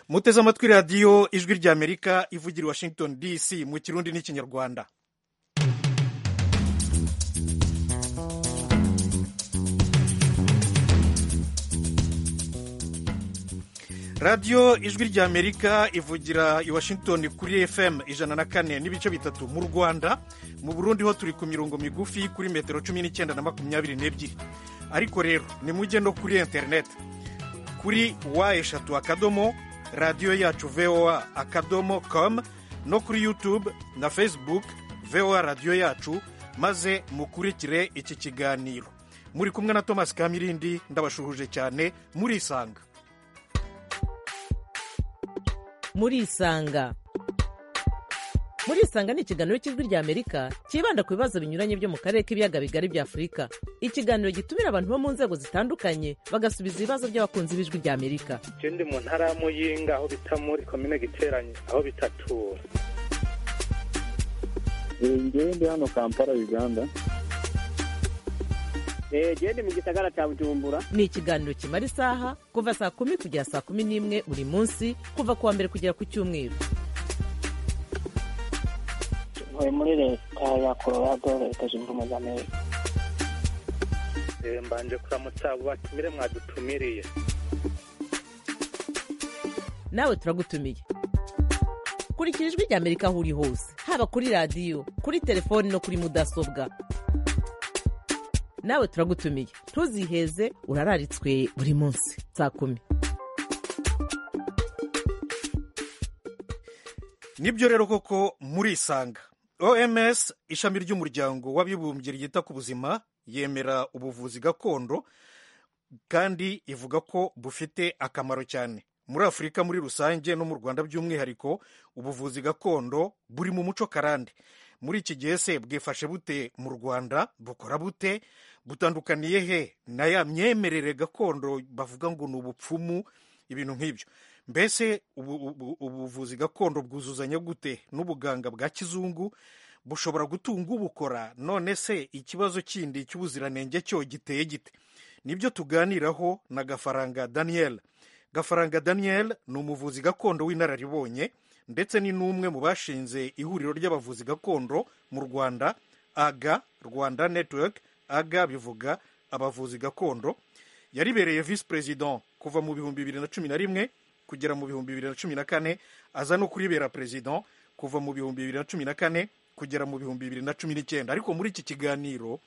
muteze amatwi radiyo ijwi rya amerika ivugira i washington dc mu kirundi n'ikinyarwanda radiyo ijwi rya amerika ivugira i washington kuri fm ijana na kane n'ibice bitatu mu rwanda mu burundi ho turi ku mirongo migufi kuri metero cumi n'icyenda na makumyabiri n'ebyiri ariko rero nimujye no kuri interineti kuri wa eshatu akadomo radiyo yacu voa akadomo com no kuri youtube na facebook voa radiyo yacu maze mukurikire iki kiganiro muri kumwe na thomas kamirindi ndabashuhuje cyane murisanga murisanga murisanga ni ikiganiro cy'ijwi rya amerika cyibanda ku bibazo binyuranye byo mu karere k'ibiyaga bigari bya afurika ikiganiro gitumira abantu bo mu nzego zitandukanye bagasubiza ibibazo by'abakunzi b'ijwi rya amerika icyo ndi mu ntara y'amuyinga aho bita muri komine giteranye aho bitatura njyewe ndi hano kampala uganda genda mu gisagara cya bujumbura ni ikiganiro kimara isaha kuva saa kumi kugera saa kumi n'imwe buri munsi kuva ku wa mbere kugera ku cyumweru ntuye muri leta ya colorado leta zunze ubumwe za amerika mbanje kuramutsa batumire mwadutumiriye nawe turagutumiye kurikira ijwi rya amerika aho uri hose haba kuri radiyo kuri telefoni no kuri mudasobwa nawe turagutumiye ntuziheze urararitswe buri munsi saa kumi nibyo rero koko murisanga oms ishami ry'umuryango w'abibumbye ryita ku buzima yemera ubuvuzi gakondo kandi ivuga ko bufite akamaro cyane muri afurika muri rusange no mu rwanda by'umwihariko ubuvuzi gakondo buri mu muco karande muri iki gihe se bwifashe bute mu rwanda bukora bute butandukaniye he na ya myemerere gakondo bavuga ngo ni ubupfumu ibintu nk'ibyo mbese ubuvuzi gakondo bwuzuzanya gute n'ubuganga bwa kizungu bushobora gutunga ubukora none se ikibazo kindi cy'ubuziranenge cyo giteye gite nibyo tuganiraho na gafaranga daniel gafaranga daniel ni umuvuzi gakondo w'inararibonye ndetse ni n'umwe mu bashinze ihuriro ry'abavuzi gakondo mu rwanda aga rwanda netiweke aga bivuga abavuzi gakondo yaribereye visi perezida kuva mu bihumbi bibiri na cumi na rimwe kugera mu bihumbi bibiri na cumi na kane aza no kuribera perezida kuva mu bihumbi bibiri na cumi na kane kugera mu bihumbi bibiri na cumi n'icyenda ariko muri iki kiganiro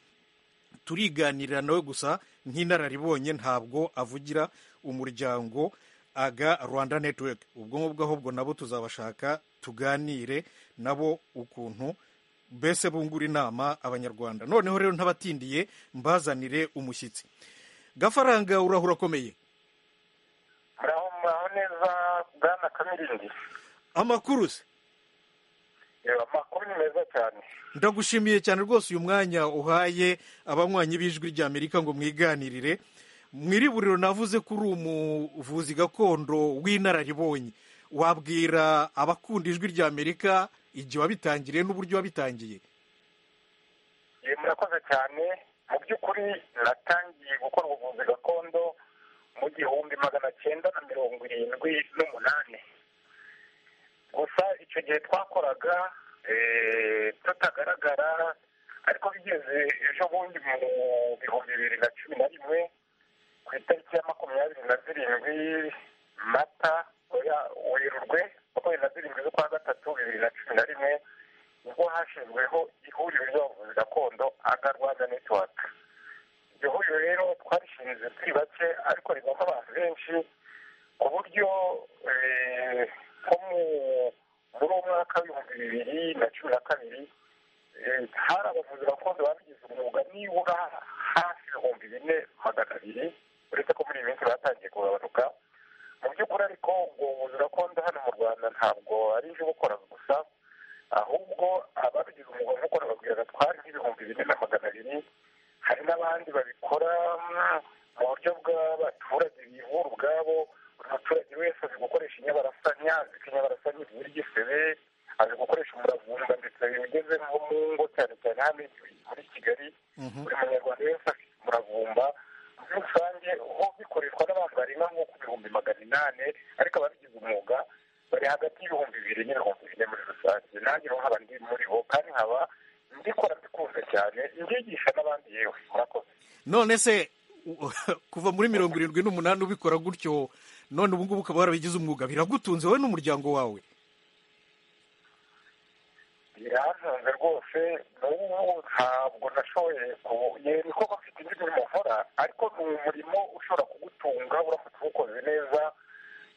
turiganirira nawe gusa nk'inararibonye ntabwo avugira umuryango aga rwanda netiweke ubwo ngubwo ahubwo nabo tuzabashaka tuganire nabo ukuntu mbese bungura inama abanyarwanda noneho rero ntabatindiye mbazanire umushyitsi gafaranga uraho urakomeye muraho neza bwana kamirindi amakuru se amakuru ni meza cyane ndagushimiye cyane rwose uyu mwanya uhaye abanywanyi b'ijwi rya amerika ngo mwiganirire mu iriburiro navuze ko uri umuvuzi gakondo w'inararibonye wabwira abakunda ijwi rya amerika igihe wabitangiriye n'uburyo wabitangiye murakoze cyane mu by'ukuri natangiye gukora ubuvuzi gakondo mu gihumbi magana cyenda na mirongo irindwi n'umunani gusa icyo gihe twakoraga tutagaragara ariko bigeze ejo bundi mu bihumbi bibiri na cumi na rimwe ku itariki ya makumyabiri na zirindwi mata werurwe makumyabiri na zirindwi z'ukwa gatatu bibiri na cumi na rimwe ubwo hashyizweho ihuriro ry'abavuzi gakondo aga rwanda netiwaka iryo huriro rero twarishinze turi bake ariko ribamo abantu benshi ku buryo nko muri uwo mwaka w'ibihumbi bibiri na cumi na kabiri hari abavuzi gakondo babigize umwuga nibura hafi ibihumbi bine magana abiri uretse ko muri iyi minsi batangiye kugabanuka mu by'ukuri ariko ubuvuzi gakondo hano mu rwanda ntabwo ari iby'ubukora gusa ahubwo ababigize umwuga w'ubukora babwira twari nk'ibihumbi bine na magana abiri hari n'abandi babikora mu buryo bw'abaturage bivura ubwabo buri muturage wese azi gukoresha inyabarasanya azi ko inyabarasanya ivura igisebe azi gukoresha umuravumba ndetse bigeze nko mu ngo cyane cyane hano muri kigali buri munyarwanda wese afite umuravumba muri rusange ho bikoreshwa n'abantu barenga nko ku bihumbi magana inani ariko ababigize umwuga bari hagati y'ibihumbi bibiri n'ibihumbi bine muri rusange nanjye nkaba ndi muri bo kandi nkaba ndikora mbikunda cyane ndigisha n'abandi yewe murakoze none se u- kuva muri mirongo irindwi n'umunani ubikora gutyo none ubu ngubu ukaba warabigize umwuga biragutunze wowe n'umuryango wawe birantunze rwose n'ubu ntabwo nashoboye ku yego ko bafite indi mirimo nkora ariko ni umurimo ushobora kugutunga uramutse uwukoze neza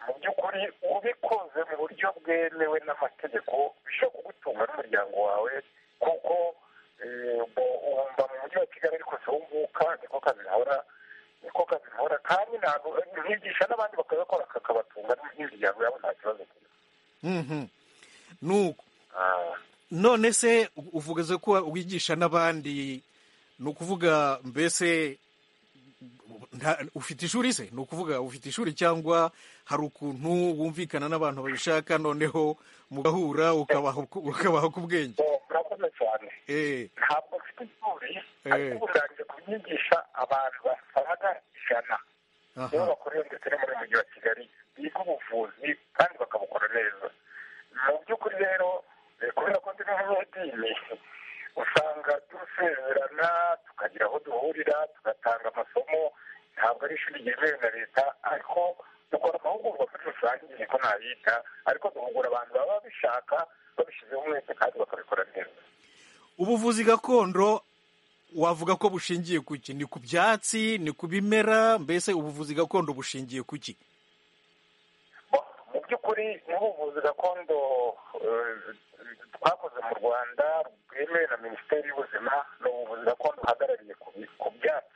mu by'ukuri ubikoze mu buryo bwemewe n'amategeko bishobora kugutunga n'umuryango wawe kuko eh, bo- wumva mu mujyi wa kigali ariko si wumvuka niko kazi nkora niko kazi nkora kandi ntabwo nkigisha n'abandi bakabikora kakabatunga n'imiryango yabo nta kibazo kiba Mhm. nuko Ah. none se u- uvugaze ko wigisha n'abandi ni ukuvuga mbese nta- ufite ishuri se ni ukuvuga ufite ishuri cyangwa hari ukuntu wumvikana n'abantu babishaka noneho mugahura ukabaha uku- ukabaha ku bwenge Bo, murakoze cyane Eh, ntabwo mfite ishuri Eh. ariko ubu ndangije kubyigisha abantu basaga ijana nibo aha. bakorera ndetse no muri mujyi wa kigali biga ubuvuzi kandi bakabukora neza mu by'ukuri rero eh, kubera ko ndi n'umunyedini usanga dusezerana tukagira aho duhurira tugatanga amasomo ntabwo ari ishuri ryemewe na leta ariko dukora amahugurwa muri rusange niko nabita ariko duhugura abantu baba babishaka babishyizeho umwete kandi bakabikora neza ubuvuzi gakondo wavuga ko bushingiye ku ki ni ku byatsi ni ku bimera mbese ubuvuzi gakondo bushingiye ku ki mu by'ukuri n'ubuvuzi gakondo eh, twakoze mu rwanda bwemewe na minisiteri y'ubuzima ni ubuvuzi gakondo buhagarariye ku bi- ku byatsi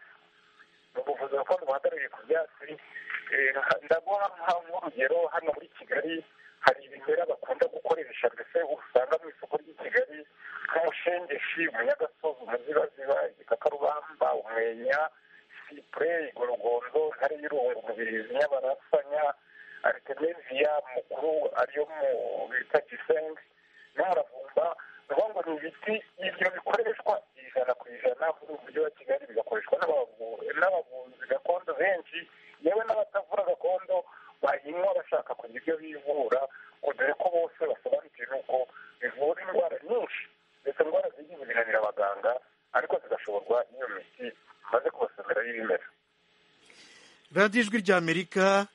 ni ubuvuzi gakondo buhagarariye ku byatsi Eh, ndaguha nka- nk'urugero hano muri kigali hari ibimera bakunda gukoresha mbese usanga mu isoko ry'i kigali nk'umushengeshi umunyagasozi umuzibaziba igikakarubamba umwenya sipure igorogondo intare y'irungu umubirizi nyabarasanya aritemeziya mukuru ariyo mu bita gisengi n'umuravumba niyo ngo ni ibiti ibyo bikoreshwa ijana ku ijana muri ubu mujyi wa kigali bigakoreshwa n'abavu- n'abavuzi gakondo benshi yewe n'abatavura gakondo bayinywa bashaka kugira ibyo bivura ngo dore ko bose basobanukiwe nuko bivura indwara nyinshi ndetse indwara zigiye zinanira abaganga ariko zigashorwa n'iyo miti maze kubasomera y'ibimera radiyo ijwi ry'amerika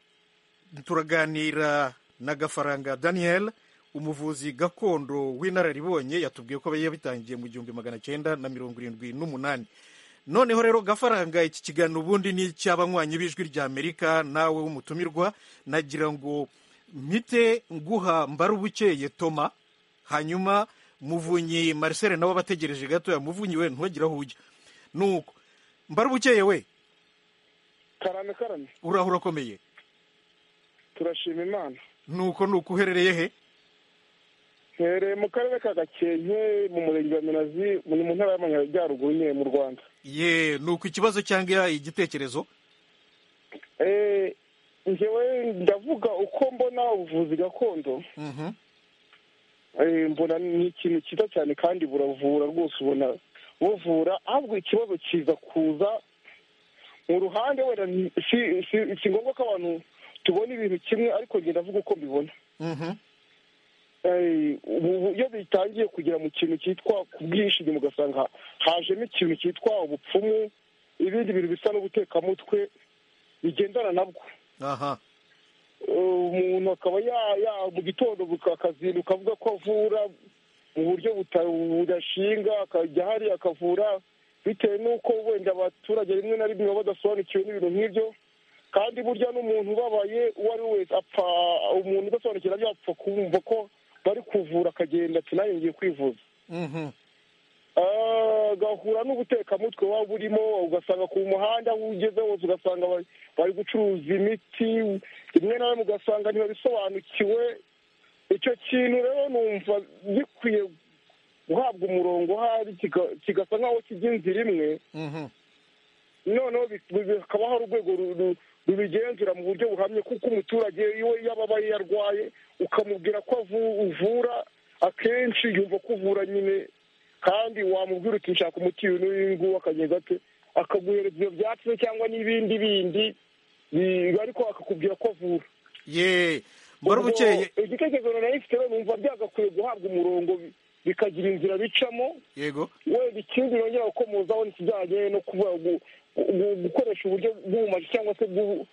turaganira na gafaranga daniel umuvuzi gakondo w'inararibonye yatubwiye ko yabitangiye mu gihumbi magana cyenda na mirongo irindwi n'umunani noneho rero gafaranga iki kiganiro ubundi ni icy'abanywanyi b'ijwi ry'amerika nawe w'umutumirwa nagira ngo mpite nguha mbarubukeye toma hanyuma muvunyi marcel nawe abategereje gatoya muvunyi we ntugire aho ujya nuko mbarubukeye we karame karame uraho urakomeye turashima imana nuko ni uko uherereye he hereye mu karere ka gakenke mu murenge wa minazi ni mu ntara y'amajyaruguru nyine mu rwanda ye ni uko ikibazo cyangwa igitekerezo Eh, njyewe ndavuga uko mbona ubuvuzi gakondo Mhm. Eh, mbona ni ikintu cyiza cyane kandi buravura rwose ubona buvura ahubwo ikibazo kiza kuza mu ruhande wenda ni- si- si si ngombwa ko abantu tubona ibintu kimwe ariko ngenda avuga uko mbibona Mhm. Eh, ubu iyo bitangiye kugera mu kintu cyitwa kubwishingizi ugasanga hajemo ikintu cyitwa ubupfumu ibindi bintu bisa n'ubutekamutwe bigendana nabwo aha umuntu akaba ya- ya- mu gitondo akazinduka avuga ko avura mu buryo buta- budashinga akajya hariya akavura bitewe n'uko wenda abaturage rimwe na rimwe baba badasobanukiwe n'ibintu nk'ibyo kandi burya n'umuntu ubabaye uwo ari we wese apfa umuntu udasobanukira byo apfa kumva ko bari kuvura akagenda ati nanjye ngiye kwivuza Mhm. Ah, gahura n'ubutekamutwe waba burimo ugasanga ku muhanda aho ugeze hose ugasanga bari- bari gucuruza imiti rimwe na rimwe ugasanga ntibabisobanukiwe icyo kintu rero numva gikwiye guhabwa umurongo uhari kiga- kigasa nk'aho kijya inzira imwe Mhm. noneho bi- bi- hakaba hari urwego ru- ru- rubigenzura mu buryo buhamye kuko umuturage iwe yababaye yarwaye ukamubwira ko avu- uvura akenshi yumva ko uvura nyine kandi wamubwira uti nshaka umuti uyu n'uyu nguyu akagenda ate akaguhereza ibyo byatsi se cyangwa n'ibindi bindi bi- ariko akakubwira ko avura ye mbara bukeye Ubwo igitekerezo nari mfite we numva byagakwiye guhabwa umurongo bi- bikagira inzira bicamo yego wenda ikindi yongera gukomozaho ni ikijyanye no kuvuga gu- gu- gukoresha uburyo bw'ubumaji cyangwa se bw'ubu-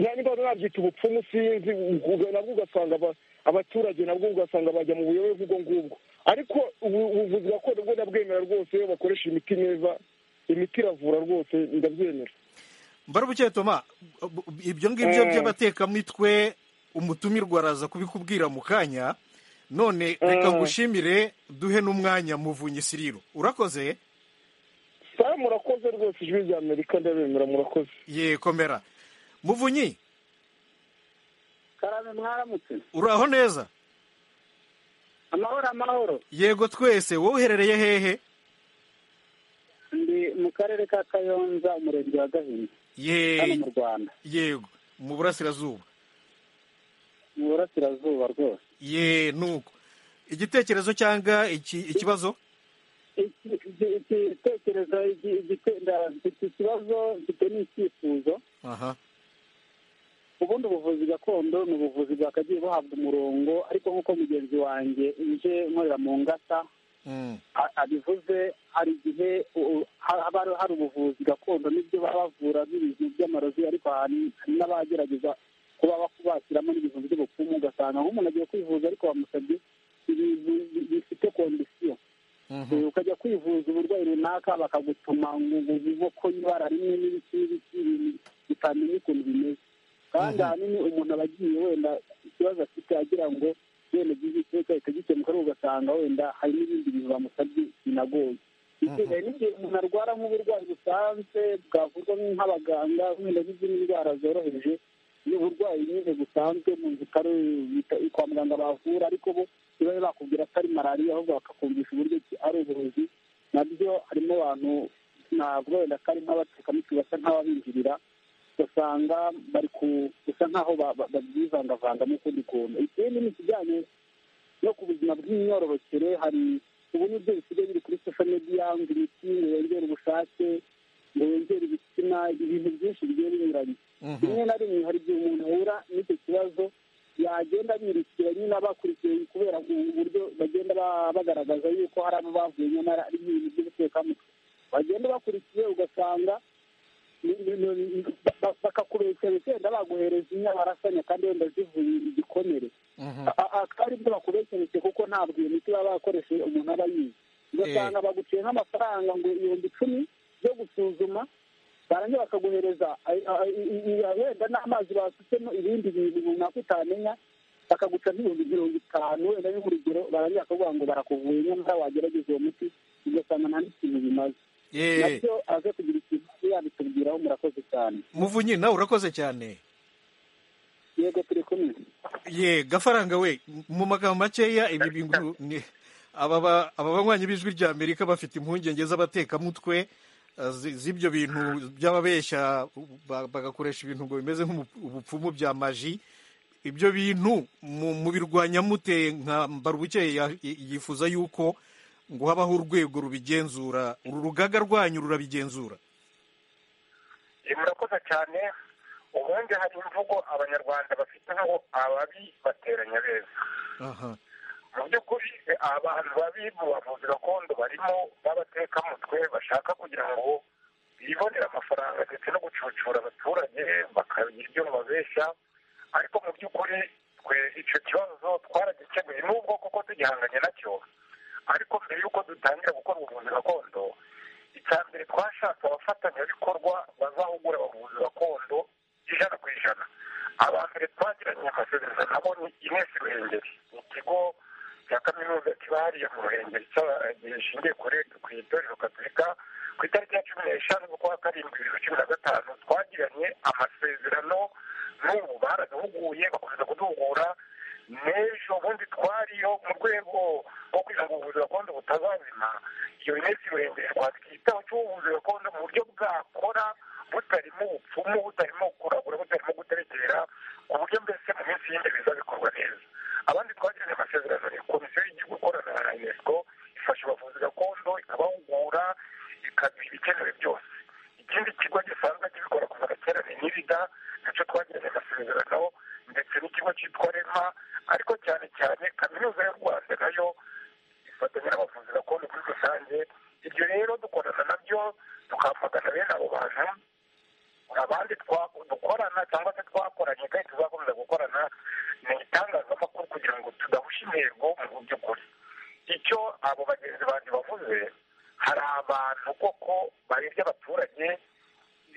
nta nimba nabyita ubupfumu sinzi ubwo nabwo ugasanga aba- abaturage nabwo ugasanga bajya mu buyobe bw'ubwo ngubwo ariko ubu- ubuvuzi gakondo bwo ndabwemera rwose iyo bakoresha imiti neza imiti iravura rwose ndabyemera mbara bukeye toma bu- bu- ibyo ngibyo Eh. by'abatekamitwe umutumirwa araza kubikubwira mu kanya none reka Eh. ngushimire duhe n'umwanya muvunyi siriro urakoze sawa murakoze rwose ijwi rya amerika ndabemera murakoze ye komera muvunyi karame mwaramutse uraho neza amahoro amahoro yego twese wowe uherereye hehe ndi mu karere ka kayonza umurenge wa gahini hano ye mu rwanda yego mu burasirazuba mu burasirazuba rwose ye nuko igitekerezo cyangwa iki- ikibazo Iki- iki- iki gitekerezo iki- igite- nda- mfite ikibazo mfite n'icyifuzo aha ubundi ubuvuzi gakondo ni ubuvuzi bwakagiye buhabwa umurongo ariko nk'uko mugenzi wanjye ije nkorera mu ngata Mm. a- abivuze hari igihe u- u- ha- haba hari- hari ubuvuzi gakondo n'ibyo baba bavura n'ibintu by'amarozi ariko hari hari n'abagerageza kuba bak- bashyiramo n'ibintu by'ubupfumu ugasanga nk'umuntu agiye kwivuza ariko bamusabye ibintu bi- bifite kondisiyo Mhm. Eh, ukajya kwivuza uburwayi runaka bakagutuma ngo ngo inkoko y'ibara rimwe n'ibiki n'ibiki ibintu bitamenya ukuntu bimeze kandi Mhm. ahanini umuntu aba agiye wenda ikibazo afite agira ngo wenda gize iteka gihita gikemuka ariko ugasanga wenda hari n'ibindi bintu bamusabye binagoye Mhm. hari n'igihe umuntu arwara nk'uburwayi busanzwe bwavurwa nk'abaganga wenda n'izindi ndwara zoroheje ni uburwayi nyine busanzwe mu bitaro bita- kwa muganga bavura ariko bo ntibabe bakubwira ko ari malariya ahubwo bakakumvisha uburyo ki ari uburozi nabyo harimo abantu navuga wenda ko ari nk'abatekamitwe basa nk'ababinjirira ugasanga bari ku gusa nk'aho ba- ba- babyivangavanga n'ukundi kuntu ikindi ni ikijyanye no ku buzima bw'imyororokere hari ubu ni byo bisigaye biri kuri social media ngo imiti ngo yongere ubushake ngo yongere ibitsina ibintu byinshi bigiye binyuranye Mhm. rimwe na rimwe hari igihe umuntu ahura n'icyo kibazo yagenda birukira nyine bakurikiye kubera uburyo bagenda ba- bagaragaza yuko hari abo bavuye nyamara ari ibintu by'ubutekamutwe bagenda bakurikiye ugasanga ni- ni- ni- ni- ba- ba- bakakubeshyera wenda baguhereza inka barasanya kandi wenda zivuye igikomere Mhm. A- a- akaba ari byo bakubeshereze kuko ntabwo iyo miti baba bakoresheje umuntu aba yize ugasanga baguciye nk'amafaranga ngo ibihumbi icumi byo gusuzuma barangira bakaguhereza ay- ay- i- i- i- wenda n'amazi basutsemo ibindi bintu runaka utamenya bakaguca nk'ibihumbi mirongo itanu wenda nk'urugero barangira bakavuga ngo barakuvuye nyamara wagerageza uwo muti ugasanga nta n'ikintu bimaze ye nabyo aze kugira ikintu yabitubwiraho murakoze cyane muvunyi nawe urakoze cyane yego turi kumwe ye gafaranga we mu magambo makeya ibi bintu ni aba ba- aba banywanyi b'ijwi rya amerika bafite impungenge z'abatekamutwe eh, zi- z'ibyo bintu by'ababeshya ba- bagakoresha ibintu ngo bimeze nk'ubupfumu bya maji ibyo bintu mu- mubirwanya mute nka mbarubukeye ya- y- yifuza yuko ngo habaho urwego rubigenzura uru rugaga rwanyu rurabigenzura Eh, murakoze cyane ubundi hari imvugo abanyarwanda bafite nkaho ababi bateranya beza aha mu by'ukuri eh, abantu babi mu bavuzi gakondo barimo b'abatekamutwe bashaka kugira ngo bibonere amafaranga ndetse no gucucura abaturage bakagira ibyo babeshya ariko mu by'ukuri twe icyo kibazo twaragikemuye n'ubwo kuko tugihanganye nacyo ariko mbere y'uko dutangira gukora ubuvuzi gakondo icya mbere twashatse abafatanyabikorwa bazahugura abavuzi gakondo ijana ku ijana aba mbere twagiranye amasezerano nabo ni ines ruhengeri ni ikigo cya kaminuza kiba hariya mu ruhengeri cya- gishingiye kuri ku itorero gatolika ku itariki ya cumi n'eshanu z'ukwa karindwi bibiri na cumi na gatanu twagiranye amasezerano n'ubu baraduhuguye bakomeza kuduhugura n'ejo bundi twariyo mu rwego rwo kugira ngo ubuvuzi gakondo butazazima iyo minsi miremire twakwitaho cy'ubuvuzi gakondo mu buryo bwakora butarimo ubupfumu butarimo kuragura butarimo guterekera ku buryo mbese mu minsi y'imbere bizabikorwa neza abandi twagiranye amasezerano ni komisiyo y'igihugu ikorana na unesco ifasha abavuzi gakondo ikabahugura ikagira ibikenewe byose ikindi kigo gisanzwe kibikora kuva na kera ni nirida nacyo twagiranye amasezerano ndetse n'ikigo ikigo cyitwa rema ariko cyane cyane kaminuza y'u rwanda nayo ifatanya n'abavuzi gakondo muri rusange ibyo rero dukorana nabyo tukamagana bene abo bantu abandi twa- dukorana cyangwa se twakoranye kandi tuzakomeza gukorana ni itangazamakuru kugira ngo tudahusha intego mu by'ukuri icyo abo bagenzi banjye bavuze hari abantu koko barebye abaturage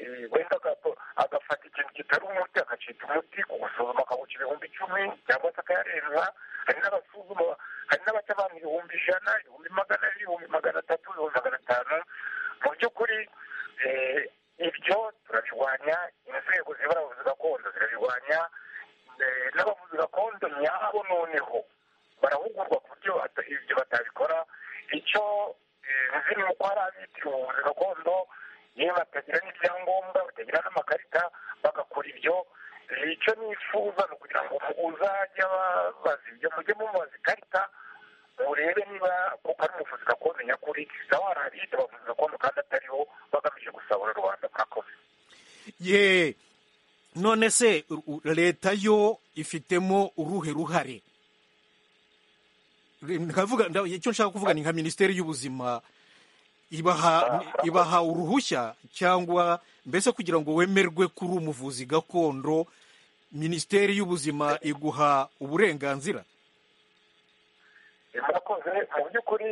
eh, wenda agato- agafata ikintu kitari umuti agacika umuti kugusuzuma akawuca ibihumbi icumi cyangwa se akayarenza hari n'abasuzuma hari n'abaca abantu ibihumbi ijana ibihumbi magana ane ibihumbi magana atatu ibihumbi magana atanu mu by'ukuri eh, ibyo turabirwanya inzego zibara abavuzi gakondo zirabirwanya eh, n'abavuzi gakondo nyabo noneho barahugurwa ku buryo bata- ibyo batabikora icyo eh, nzi ni uko hari abitiriwe ubuvuzi gakondo yewe batagira n'ibyangombwa batagira n'amakarita bagakora ibyo Eh, icyo nifuza ni ukugira ngo uzajya babaza ibyo mujye mumubaza ikarita urebe niba kuko ari umuvuzi gakondo nyakuri nawe hari abiyita abavuzi gakondo kandi atariho bagamije gusabura rubanda murakoze ye none se u- u- leta yo ifitemo uruhe ruhare nkavuga nda- icyo nshaka kuvuga ni nka minisiteri y'ubuzima ibaha ibaha uruhushya cyangwa mbese kugira ngo wemerwe kuri umuvuzi gakondo minisiteri y'ubuzima iguha uburenganzira murakoze mu by'ukuri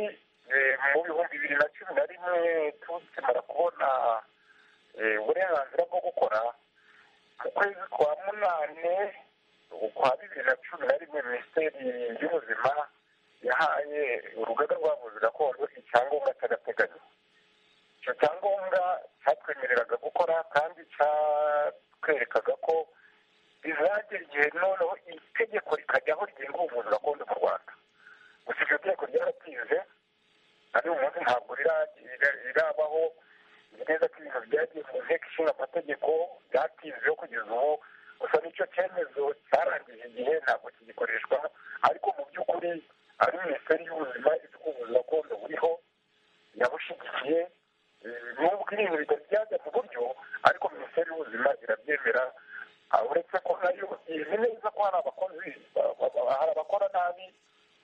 eh, mu bihumbi bibiri na cumi na rimwe tukimara kubona eh, uburenganzira bwo gukora mu kwezi kwa munane ukwa bibiri na cumi na rimwe minisiteri y'ubuzima yahaye urugaga rw'abavuzi gakondo icyangombwa cy'agateganyo icyo cyangombwa cyatwemereraga gukora kandi cyatwerekaga ko bizagera igihe noneho itegeko rikajyaho rigenga ubuvuzi gakondo mu rwanda gusa iryo tegeko ryaratize ari umunsi ntabwo rira- rira- rirabaho nzi neza ko ibintu byagiye mu nteko ishinga amategeko byatizeho kugeza ubu gusa n'icyo cyemezo cyarangije igihe ntabwo kigikoreshwa ariko mu by'ukuri ari minisiteri y'ubuzima izi ko ubuvuzi gakondo buriho yabushigikiye eh, nubwo ibintu bitari byajya mu buryo ariko minisiteri y'ubuzima irabyemera Ah, uretse ko nayo izi neza ko hari abakozi ba- ba- ba- hari abakora nabi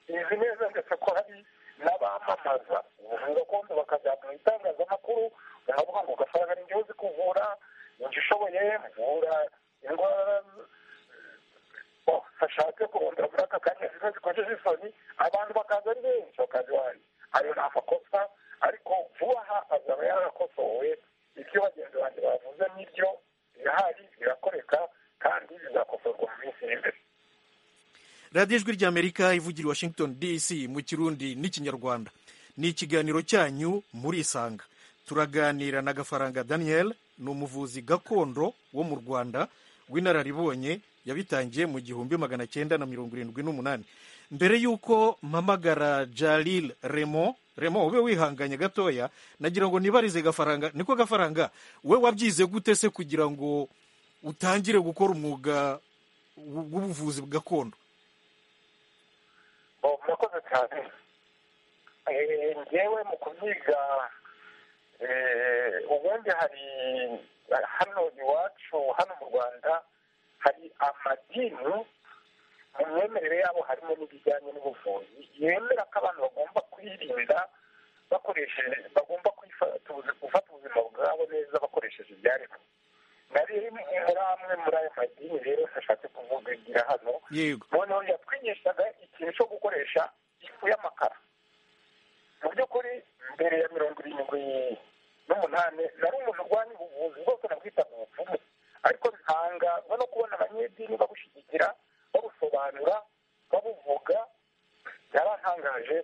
izi neza ndetse ko hari n'abamamaza ubuvuzi gakondo bakajya mu itangazamakuru bakavuga ngo ugasanga ni njyewe uzi kuvura njye ushoboye mvura indwara bo bashake kurondora muri aka kanya zimwe zikojeje isoni abantu bakaza ari benshi bakaza iwanjye ayo ni amakosa ariko vuba aha azaba yarakosowe ibyo bagenzi banjye bavuze n'ibyo birahari birakoreka kandi bizakosorwa mu minsi iri imbere radiyo ijwi ry'amerika ivugira i washington dc mu kirundi n'ikinyarwanda ni ikiganiro cyanyu muri isanga turaganira na gafaranga daniel ni umuvuzi gakondo wo mu rwanda w'inararibonye yabitangiye mu gihumbi magana cyenda na mirongo irindwi n'umunani mbere y'uko mpamagara jalil remo remo ube wihanganye gatoya nagira ngo nibarize gafaranga niko gafaranga we wabyize gute se kugira ngo utangire gukora umwuga w- w'ubuvuzi gakondo Bo, murakoze cyane Eh, njyewe mu kubyiga eh, ubundi hari hano iwacu hano mu rwanda hari amadini mu myemerere yabo harimo n'ibijyanye n'ubuvuzi yemera ko abantu bagomba kwirinda bakoresheje bagomba kwifata ubuzi- gufata ubuzima bwabo neza bakoresheje ibyaremwe nari muri amwe muri ayo madini rero ntashatse kuvugira hano yego noneho yatwigishaga ikintu cyo gukoresha ifu y'amakara mu by'ukuri mbere ya mirongo irindwi n'umunani nari umuntu urwanya ubuvuzi bwose nabwitaga ubupfumu ariko ntangazwa no kubona abanyedini babushyigikira babusobanura babuvuga byarantangaje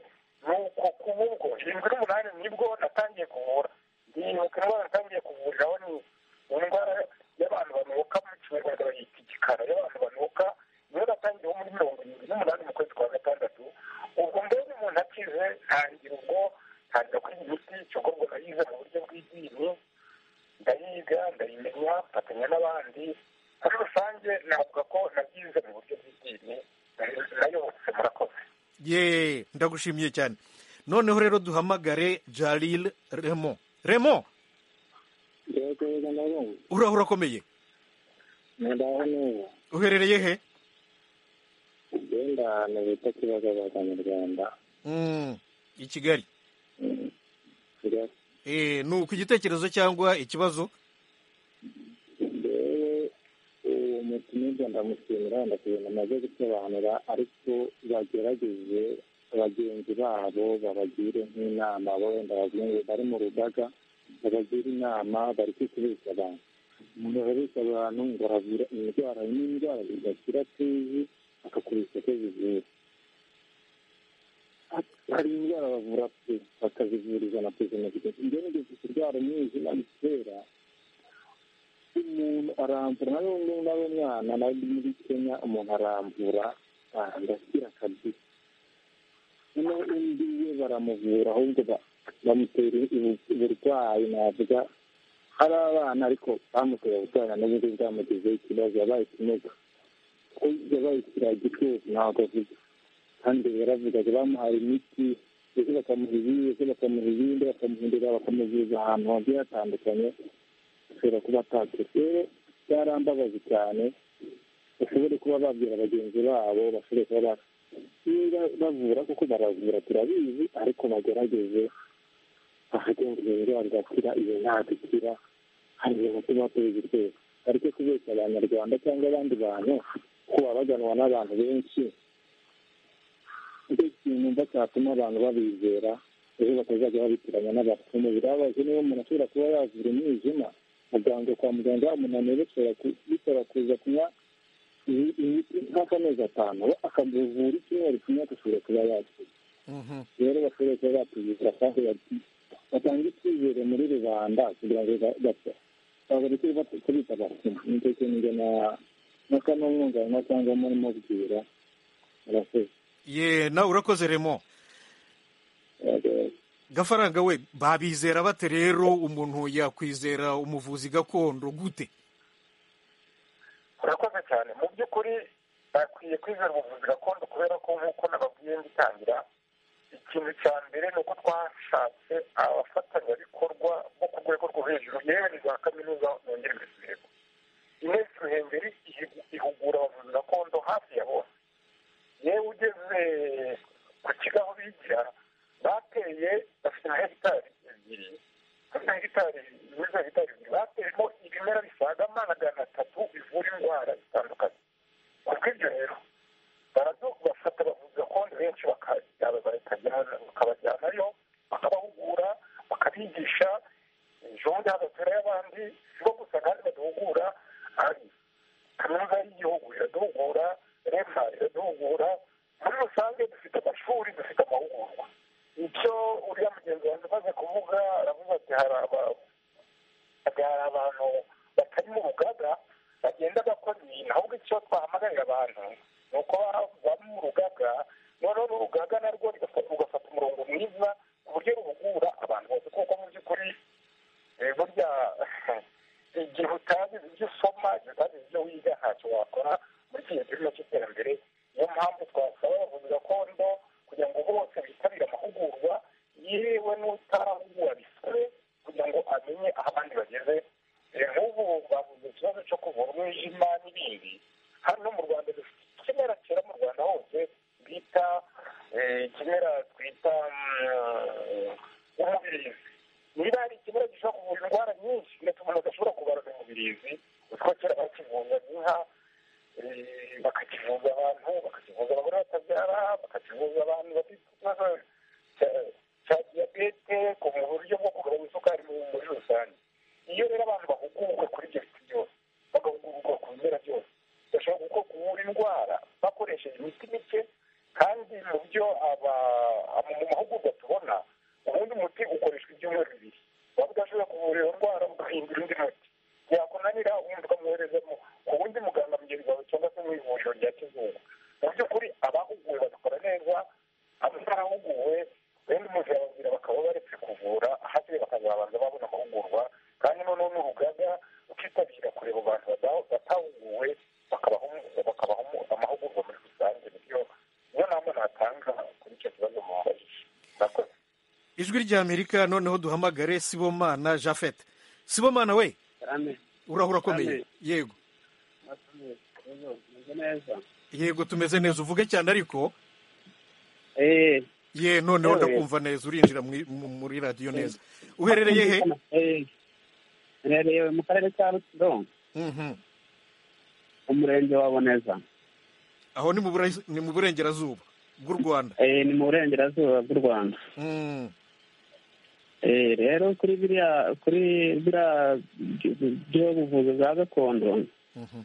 ni uko ku bubwo irindwi n'umunani nibwo natangiye kuvura ndibuka indwara natangiye kuvuriraho ni indwara y'abantu banuka mu kinyarwanda bayita igikara y'abantu banuka niyo natangiyeho muri mirongo irindwi n'umunani mu kwezi kwa gatandatu ubwo mbonye umuntu akize ntangira ubwo ntangira kwiga imiti cyangwa ngo nayize mu buryo bw'idini ndayiga ndayimenya mfatanya n'abandi muri rusange navuga ko nabyize mu buryo bw'idini nayobotse murakoze ye ndagushimiye cyane noneho rero duhamagare jaril remo remo yego yego ndabumva urahura akomeye ndaho neza uherereye he wenda ahantu bita kibagabaga mu rwanda Mm, i kigali kigali Eh, ni uko igitekerezo cyangwa ikibazo rero uwo mukino w'u Rwanda ndamushimira wenda ku bintu amaze gusobanura ariko bagerageze bagenzi babo babagire nk'inama bo wenda bazungu bari mu rugaga babagire inama bari kwikubitsa abantu umuntu arabitsa abantu ngo aravura indwara n'indwara zidakira tuzi akakubitsa ko zivura hari indwara bavura pe bakazivuriza na pezinogide ibyo ni gusa indwara umwijima bitera umuntu arambura na n'undi nawe mwana nawe muri kenya umuntu arambura ndakira kabisa noneho undi we baramuvura ahubwo ba- bamutera ubu- uburwayi navuga ari abana ariko bamuteye uburwayi na n'ubundi bwamugizeho ikibazo yabaye ikimuga kuko yabaye ikiragitezi ntabwo avuga kandi yaravugaga bamuhaye imiti ndetse bakamuha ibindi ndetse bakamuha ibindi bakamuhindura bakamuvuza ahantu hagiye hatandukanye ashobora kuba atatse rero byarambabaje cyane bashobore kuba babwira bagenzi babo bashobore kuba ba- niba bavura kuko baravura turabizi ariko bagerageze bakagendera indwara igakira iyo ntabwo ikira hari ibintu tuba tuzi twese ariko kubeshya abanyarwanda cyangwa abandi bantu kuko baba baganwa n'abantu benshi nicyo kintu mba cyatuma abantu babizera ejo batazajya babitiranya n'abapfumu birababaje niba umuntu ashobora kuba yavura umwijima muganga kwa muganga yamunaniye bishobora ku- bishobora kuza kunywa iyi- imiti nk'akamezi atanu we akamuvura icyumweru kimwe agashobora kuba yakira Mhm. rero bashobora kuba batubikira kandi bati- batanga icyizere muri rubanda kugira ngo ba- bapfa babareke bat- kubita abapfumu nicyo kintu njye na- na kano mwunganira cyangwa mubwira murakoze ye nawe urakoze remo Murakoze. gafaranga we babizera bate rero umuntu yakwizera umuvuzi gakondo gute urakoze cyane mu by'ukuri bakwiye kwizera ubuvuzi gakondo kubera ko nk'uko nababwiye ngitangira ikintu cya mbere ni uko twashatse abafatanyabikorwa bo ku rwego rwo hejuru yewe ni za kaminuza nongere mbisubiremo inesi ruhengeri ihigu- ihugura abavuzi gakondo hafi ya bose yewe ugeze ku kigo aho bigira bateye bafite na hegitari ebyiri bafite na hegitari muri za hegitari ebyiri bateyemo ibimera bisaga magana atatu bivura indwara zitandukanye ku bw'ibyo rero baradu bafata abavuzi gakondo benshi bakajyana bakajyana bakabajyanayo bakabahugura bakabigisha ejo bundi hagatura y'abandi si bo gusa kandi baduhugura ari kaminuza y'igihugu iraduhugura rema iraduhugura muri rusange dufite amashuri dufite amahugurwa icyo uriya mugenzi wanjye umaze kuvuga aravuga ati hari aba- hari abantu batari mu rugaga bagenda bakora ibintu ahubwo icyo twahamagarira abantu ni uko baba mu rugaga noneho n'urugaga narwo rugafata rugafata umurongo mwiza ku buryo ruhugura abantu bose kuko mu by'ukuri eh, burya igihe utazi ibyo usoma igihe utazi ibyo wiga ntacyo wakora muri iki gihe turimo cy'iterambere niyo mpamvu twasaba abavuzi gakondo kugira ngo bose bitabire amahugurwa yewe n'utarahugura bisabe kugira ngo amenye aho abandi bageze Eh, nk'ubu bavuze ikibazo cyo kuvura umwijima n'ibindi hano mu rwanda dufite ikimera cyera mu rwanda hose bita eh, ikimera twita mm, umubirizi niba hari ikimera gishobora kuvura indwara nyinshi ndetse umuntu adashobora kubarura umubirizi utwo kera bakivuza inka eh, bakakivuza abantu bakakivuza abagore batabyara bakakivuza abantu bafite ikibazo cya- cya diyabete ku buryo bwo kugabanya isukari mu- muri rusange iyo rero abantu bahugurwa kuri ibyo biti byose bagahugurwa ku bimera byose bashobora gukora kuvura indwara bakoresheje imiti mike kandi mu byo aba- aba- mu mahugurwa tubona ubundi umuti ukoreshwa ibyumweru bibiri waba udashobora kuvura iyo ndwara ugahindura undi muti yakunanira ubundi ukamwoherezamo ku wundi muganga mugenzi wawe cyangwa se mu ivuriro rya kizungu mu by'ukuri abahuguwe babikora neza abatarahuguwe wenda umuntu yababwira bakaba baretse kuvura hakiri bakazabanza babona amahugurwa kandi noneho n'urugaga rukitabira kureba abantu bada- batahuguwe bakabaha umu- bakabaha umu- amahugurwa muri rusange nibyo niyo nama natanga kuri icyo kibazo mubajije murakoze ijwi ry'amerika noneho duhamagare sibomana jafet sibomana we urahura akomeye Amen. yego Murakoze. Meze neza yego tumeze neza uvuge cyane ariko eee ye noneho Yewe. ndakumva neza urinjira muri- mu- muri radiyo neza uherereye he uherereye mu karere ka rutsiro Mhm. umurenge wa boneza aho ni mu Bura- ni mu burengerazuba bw'u rwanda eee ni mu burengerazuba bw'u rwanda Mm. eee rero kuri biriya kuri biriya by'ubuvuzi bwa gakondo Mhm.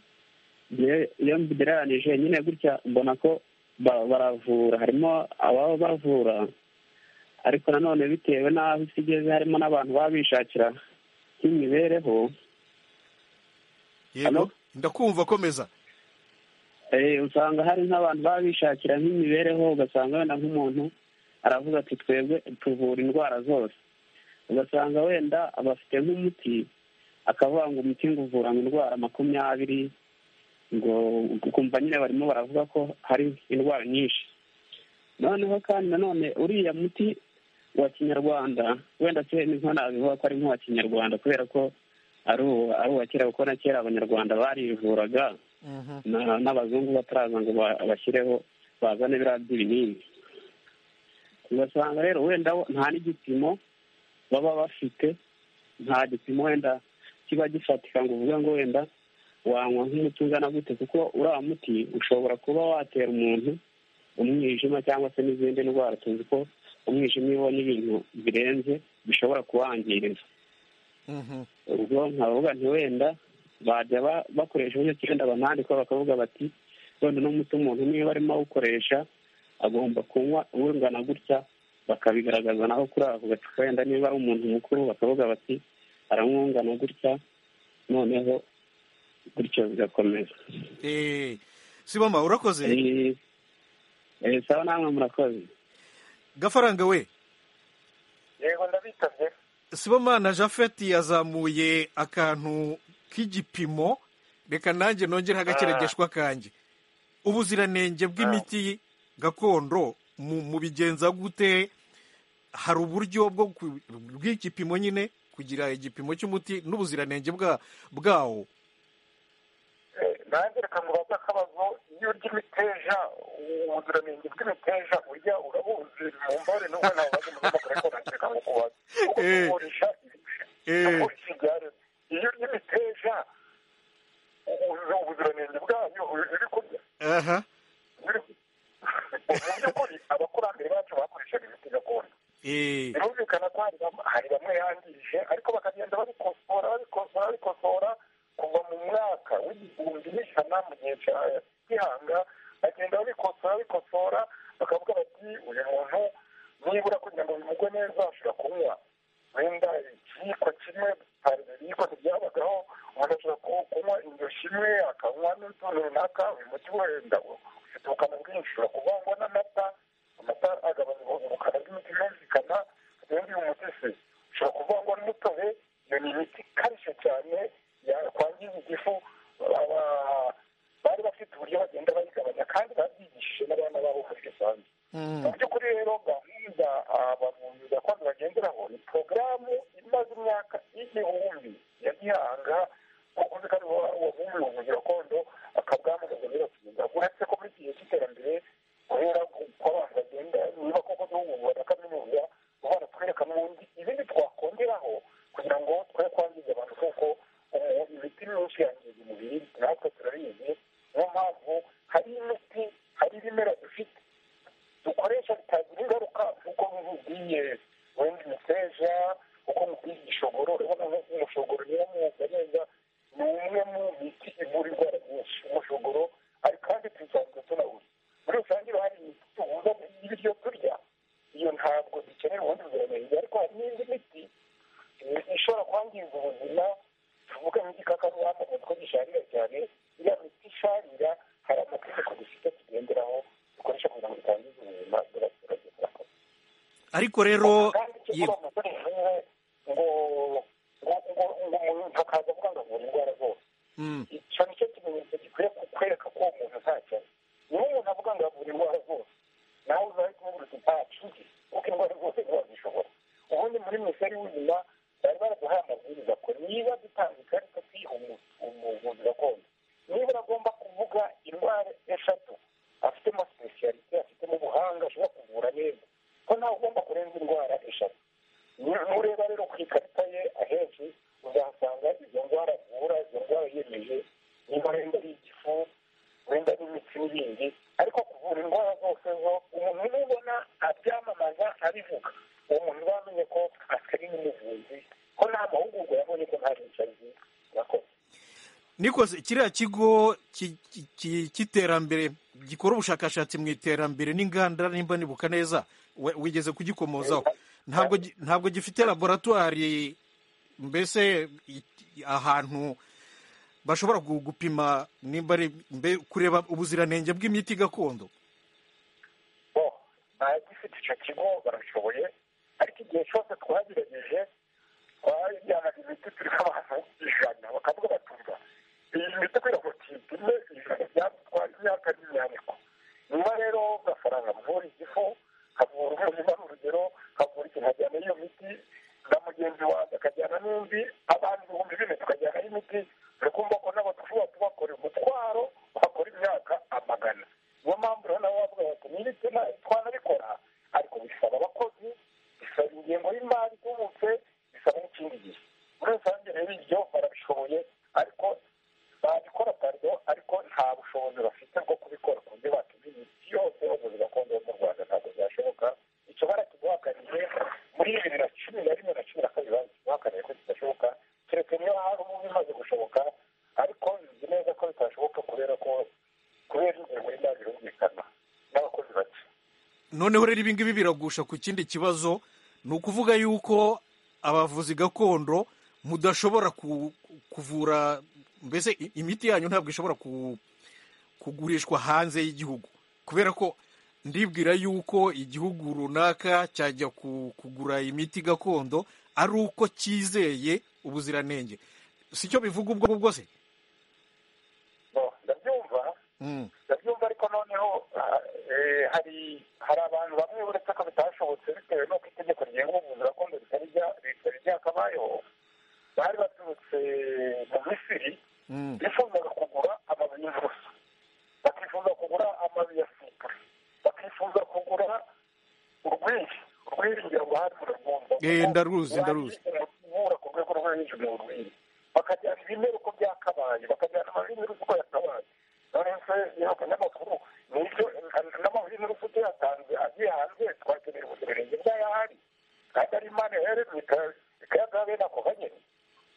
Njye- iyo mbigereranije nyine gutya mbona ko ba- baravura harimo ababa bavura ariko nanone bitewe n'aho isi igeze harimo n'abantu baba bishakira nk'imibereho yego Hello? ndakumva komeza Eh, usanga hari nk'abantu baba bishakira nk'imibereho ugasanga wenda nk'umuntu aravuga ati twebwe tuvura indwara zose ugasanga wenda aba afite nk'umuti akavuga ngo umuti ngo uvura ngo indwara makumyabiri ngo ukumva nyine barimo baravuga ko hari indwara nyinshi noneho kandi nanone uriya muti wa kinyarwanda wenda se niko nabivuga ko ari nk'uwa kinyarwanda kubera ko ari uwa- ari uwa kera kuko na kera abanyarwanda barivuraga Mhm. na- n'abazungu bataraza ngo ba- bashyireho bazane biriya by'ibinini ugasanga rero wenda bo nta n'igipimo baba bafite nta gipimo wenda kiba gifatika ngo uvuge ngo wenda wanywa nk'umuti ungana gute kuko uriya muti ushobora kuba watera umuntu umwijima cyangwa se n'izindi ndwara tuzi ko umwijima iyo ubonye ibintu birenze bishobora kuwangiriza Mhm. ubwo nkavuga nti wenda bajya ba- bakoresha uburyo ki wenda banandikwa bakavuga bati wenda uno muti umuntu niba arimo awukoresha agomba kunywa ungana gutya bakabigaragaza naho kuri ako gacupa wenda niba ari umuntu mukuru bakavuga bati aranywa ungana gutya noneho gutyo bigakomeza Eh, siboma urakoze Eh, eh, sawa namwe murakoze gafaranga we yego ndabitabye sibomana jafet yazamuye akantu k'igipimo reka nanjye nongere agakeregeshwa kanjye ubuziranenge bw'imiti gakondo mu mu bigenza gute hari uburyo bwo ku- bw'igipimo nyine kugira igipimo cy'umuti n'ubuziranenge bwa- bwawo Eh, nanjye reka ngubaze akabazo iyo urya imiteja ubuziranenge bw'imiteja urya urabuzi mu mbare n'ubwo nawe bazi mu rwego ariko nakeka ngo kubaza kuko Eh. kugurisha Eh. kugurisha ibyare iyo urya imiteja uzi ubuziranenge bwayo uri kurya aha biri- mu by'ukuri abakurambere bacu bakoreshaga imiti gakondo eh, birumvikana ko hari bamwe- hari bamwe yangije ariko bakagenda babikosora babikosora babikosora kuva mu mwaka w'igihumbi n'ijana mu gihe cya gihanga bagenda babikosora babikosora bakavuga bati uyu muntu nibura kugira ngo bimugwe neza ashobora kunywa wenda ikiyiko kimwe hari ibiyiko ntibyabagaho umuntu ashobora ku- kunywa indoshi imwe akanywa n'utuntu runaka uyu muti wenda ufite ubukana bwinshi ushobora kuvangwa n'amata amata agabanya ubukana bw'imiti birumvikana ubundi uyu muti se ushobora kuvangwa n'umutobe iyo ni imiti ikarishye cyane yakwangiza igifu Aba- bari bafite uburyo bagenda bayigabanya kandi babyigishije n'abana babo muri rusange mu mm, by'ukuri rero gahunda abavuzi gakondo bagenderaho ni porogaramu imaze imyaka y'igihumbi ya gihanga kuko nzi kandi wavumbuye ubuvuzi gakondo akabwamamaza biratinda uretse ko muri iki gihe cy'iterambere kubera ko abantu bagenda niba koko duhugurwa na kaminuza uba baratwereka n'ubundi ibindi twakongeraho kugira ngo twe kwangiza abantu kuko ubu imiti myinshi yangiza umubiri natwe turabizi niyo mpamvu hari imiti hari ibimera dufite dukoresha bitagira ingaruka nk'uko mubwiye wenda imiteja uko mubwiye igishogoro urabona nko umushogoro niwo mwuka neza ni umwe mu miti ivura indwara nyinshi umushogoro ari kandi tusanzwe tunawuza muri rusange haba hari imiti tubuza ibiryo turya iyo ntabwo dukenera ubundi buziranenge ariko hari n'indi miti eh, ishobora kwangiza ubuzima tuvuga nk'igikakarubamba kuko gisharira cyane iriya miti isharira hari amategeko dufite tugenderaho dukoresha kugira ngo dutangize ubuzima bw'abaturage turakoze ariko rero kandi cyo ye- kuba umusore nk'iwe ngo ngo ngo ngo umuntu akaza avuga ngo avura indwara zose mm, icyo ni cyo kimenyetso gikwiye kukwereka ko uwo muntu nta cyane niba umuntu avuga ngo avura indwara zose nawe uzahita umubwira uti nta cuti kuko indwara zose ntibazishobora ubundi muri minisiteri y'ubuzima bari baraduhaye amabwiriza ko niba dutanga ikarita tuyiha umu- umuvuzi gakondo niba uragomba kuvuga indwara eshatu nikoze kiriya kigo ki- ki- ki- cy'iterambere gikora ubushakashatsi mu iterambere n'inganda nimba nibuka neza we- wigeze kugikomozaho ntabwo gi- ntabwo gifite laboratwari mbese i- ahantu bashobora gu- gupima nimba ari mbe- kureba ubuziranenge bw'imiti gakondo bo gifite icyo kigo barashoboye ariko igihe cyose twagerageje twajyanaga imiti turi nk'abantu ijana bakavuga batumva iyi miti kubera ngo tuyipime ijana byatwara imyaka n'imyaniko nyuma rero gafaranga kavura igifu kavura umurima ni urugero kavura ikintu ajyana iyo miti na mugenzi wanjye akajyana n'indi abantu ibihumbi bine tukajyanaho imiti turi kumva ko nabo dushobora kubakora umutwaro bakora imyaka amagana niyo mpamvu rero nabo bavuga bati nibite twanabikora ariko bisaba abakozi bisaba ingengo y'imari itubutse bisaba n'ikindi gihe muri rusange rero ibyo barabishoboye ariko babikora pardo ariko nta bushobozi bafite bwo kubikora ku buryo batuma imiti yose bavuze gakondo yo mu rwanda ntabwo byashoboka icyo barakiduhakaniye muri bibiri na cumi na rimwe na cumi na kabiri baduhakaniye ko kidashoboka keretse niyo hari ubu bimaze gushoboka ariko nzi neza ko bitashoboka kubera ko kubera ingengo y'imari birumvikana n'abakozi bake noneho rero ibingibi biragusha ku kindi kibazo ni ukuvuga yuko abavuzi gakondo mudashobora ku- kuvura mbese i- imiti yanyu ntabwo ishobora ku- kugurishwa hanze y'igihugu kubera ko ndibwira yuko igihugu runaka cyajya ku- kugura imiti gakondo ari uko cyizeye ubuziranenge si cyo bivuga ubwo ngubwo se Bo, ndabyumva Mm. ndabyumva ariko noneho ah, eh, hari hari abantu bamwe uretse ko bitashobotse bitewe n'uko itegeko rigenga ubuvuzi gakondo ritari rya- ritari ryakabayeho bari baturutse mu misiri Mm. bifuzaga kugura amababi y'inturusu bakifuza kugura amababi ya sipure bakifuza kugura urwiri urwiri ngira ngo hari urwumva Eh, ndaruzi, ndaruzi. uvura ku rwego rwo hejuru ni urwiri bakajyana ibimera uko byakabaye bakajyana amababi y'inturusu uko yakabaye none se y'abanyamakuru ni ibyo n'amababi y'inturusu tuyatanze agiye hanze twakenera ubuziranenge bw'ayahari kandi ari imana yohereza ikayagaha bene ako kanyene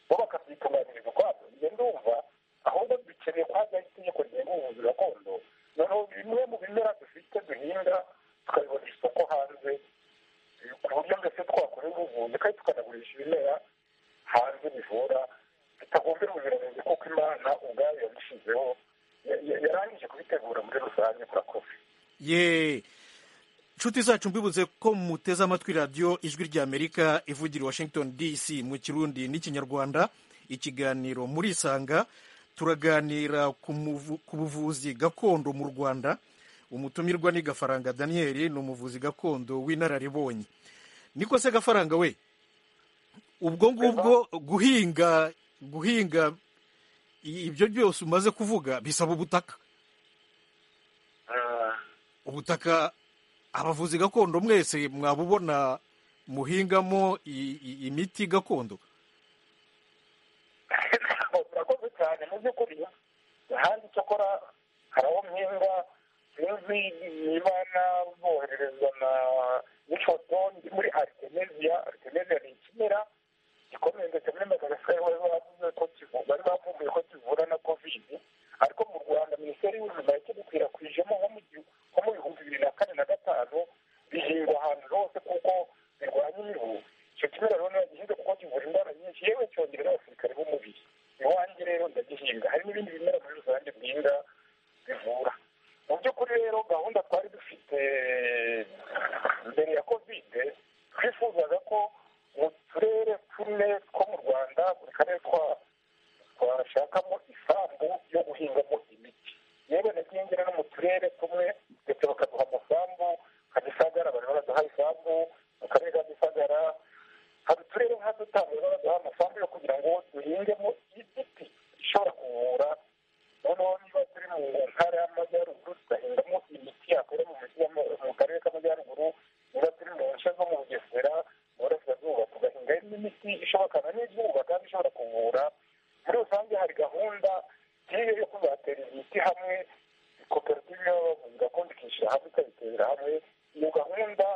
bo bakabyitunganyiriza ukwabyo njye ndumva ahubwo dukeneye kwajyaho itegeko rigenga ubuvuzi gakondo noneho bimwe mu bimera dufite duhinga tukabibona isoko hanze eh, ku buryo mbese twakorera ubuvuzi kandi tukanagurisha ibimera hanze bivura bitagombera ubuziranenge kuko imana ubwayo yabishyizeho Ya- ya- yarangije kubitegura muri rusange murakoze ye inshuti zacu mbibutse ko muteze amatwi radiyo ijwi ry'amerika ivugira i washington dc mu kirundi n'ikinyarwanda ikiganiro murisanga turaganira ku muvu- ku buvuzi gakondo mu rwanda umutumirwa ni gafaranga daniyeli ni umuvuzi gakondo w'inararibonye niko se gafaranga we ubwo ngubwo guhinga guhinga i- ibyo byose umaze kuvuga bisaba ubutaka ubutaka abavuzi gakondo mwese mwabubona muhingamo i- i- imiti gakondo murakoze cyane mu by'ukuri ahandi cyakora hari aho mpinga sinzi niba naboherereza na n'ifoto ndi muri aritemeziya aritemeziya ni ikimera gikomeye ndetse muri madagascar bari bavuze ko kivu- bari bavumbuye ko kivura na kovidi ariko mu rwanda minisiteri y'ubuzima yakidukwirakwijemo nko mu gihu- nko mu bihumbi bibiri na kane na gatanu bihingwa ahantu hose kuko birwanya imibu icyo kimera rero ntibagihinze kuko kivura indwara nyinshi yewe cyongera n'abasirikare b'umubiri iwanjye rero ndagihinga hari n'ibindi bimera muri rusange byiza bivura mu by'ukuri rero gahunda twari dufite mbere ya kovide twifuzaga ko mu turere tune two mu rwanda buri karere twa- twashakamo isambu yo guhingamo imiti yewe nagiye ngera no mu turere tumwe ndetse bakaduha amasambu nka gisagara bari baraduha isambu mu karere ka gisagara hari uturere nka dutanu bari baraduha amasambu yo kugira ngo duhingemo igiti ishobora kuvura noneho niba turi mu ntara y'amajyaruguru tugahingamo imiti yakorera mu mujyi y'ama- mu karere k'amajyaruguru niba turi mu nce zo mu bugesera mu burasirazuba tugahinga n'imiti ishobokana n'izuba kandi ishobora kuvura muri rusange hari gahunda nk'iyo yo kuzatera imiti hamwe koperative y'abavuzi gakondo ikishyira hamwe ikabiterera hamwe iyo gahunda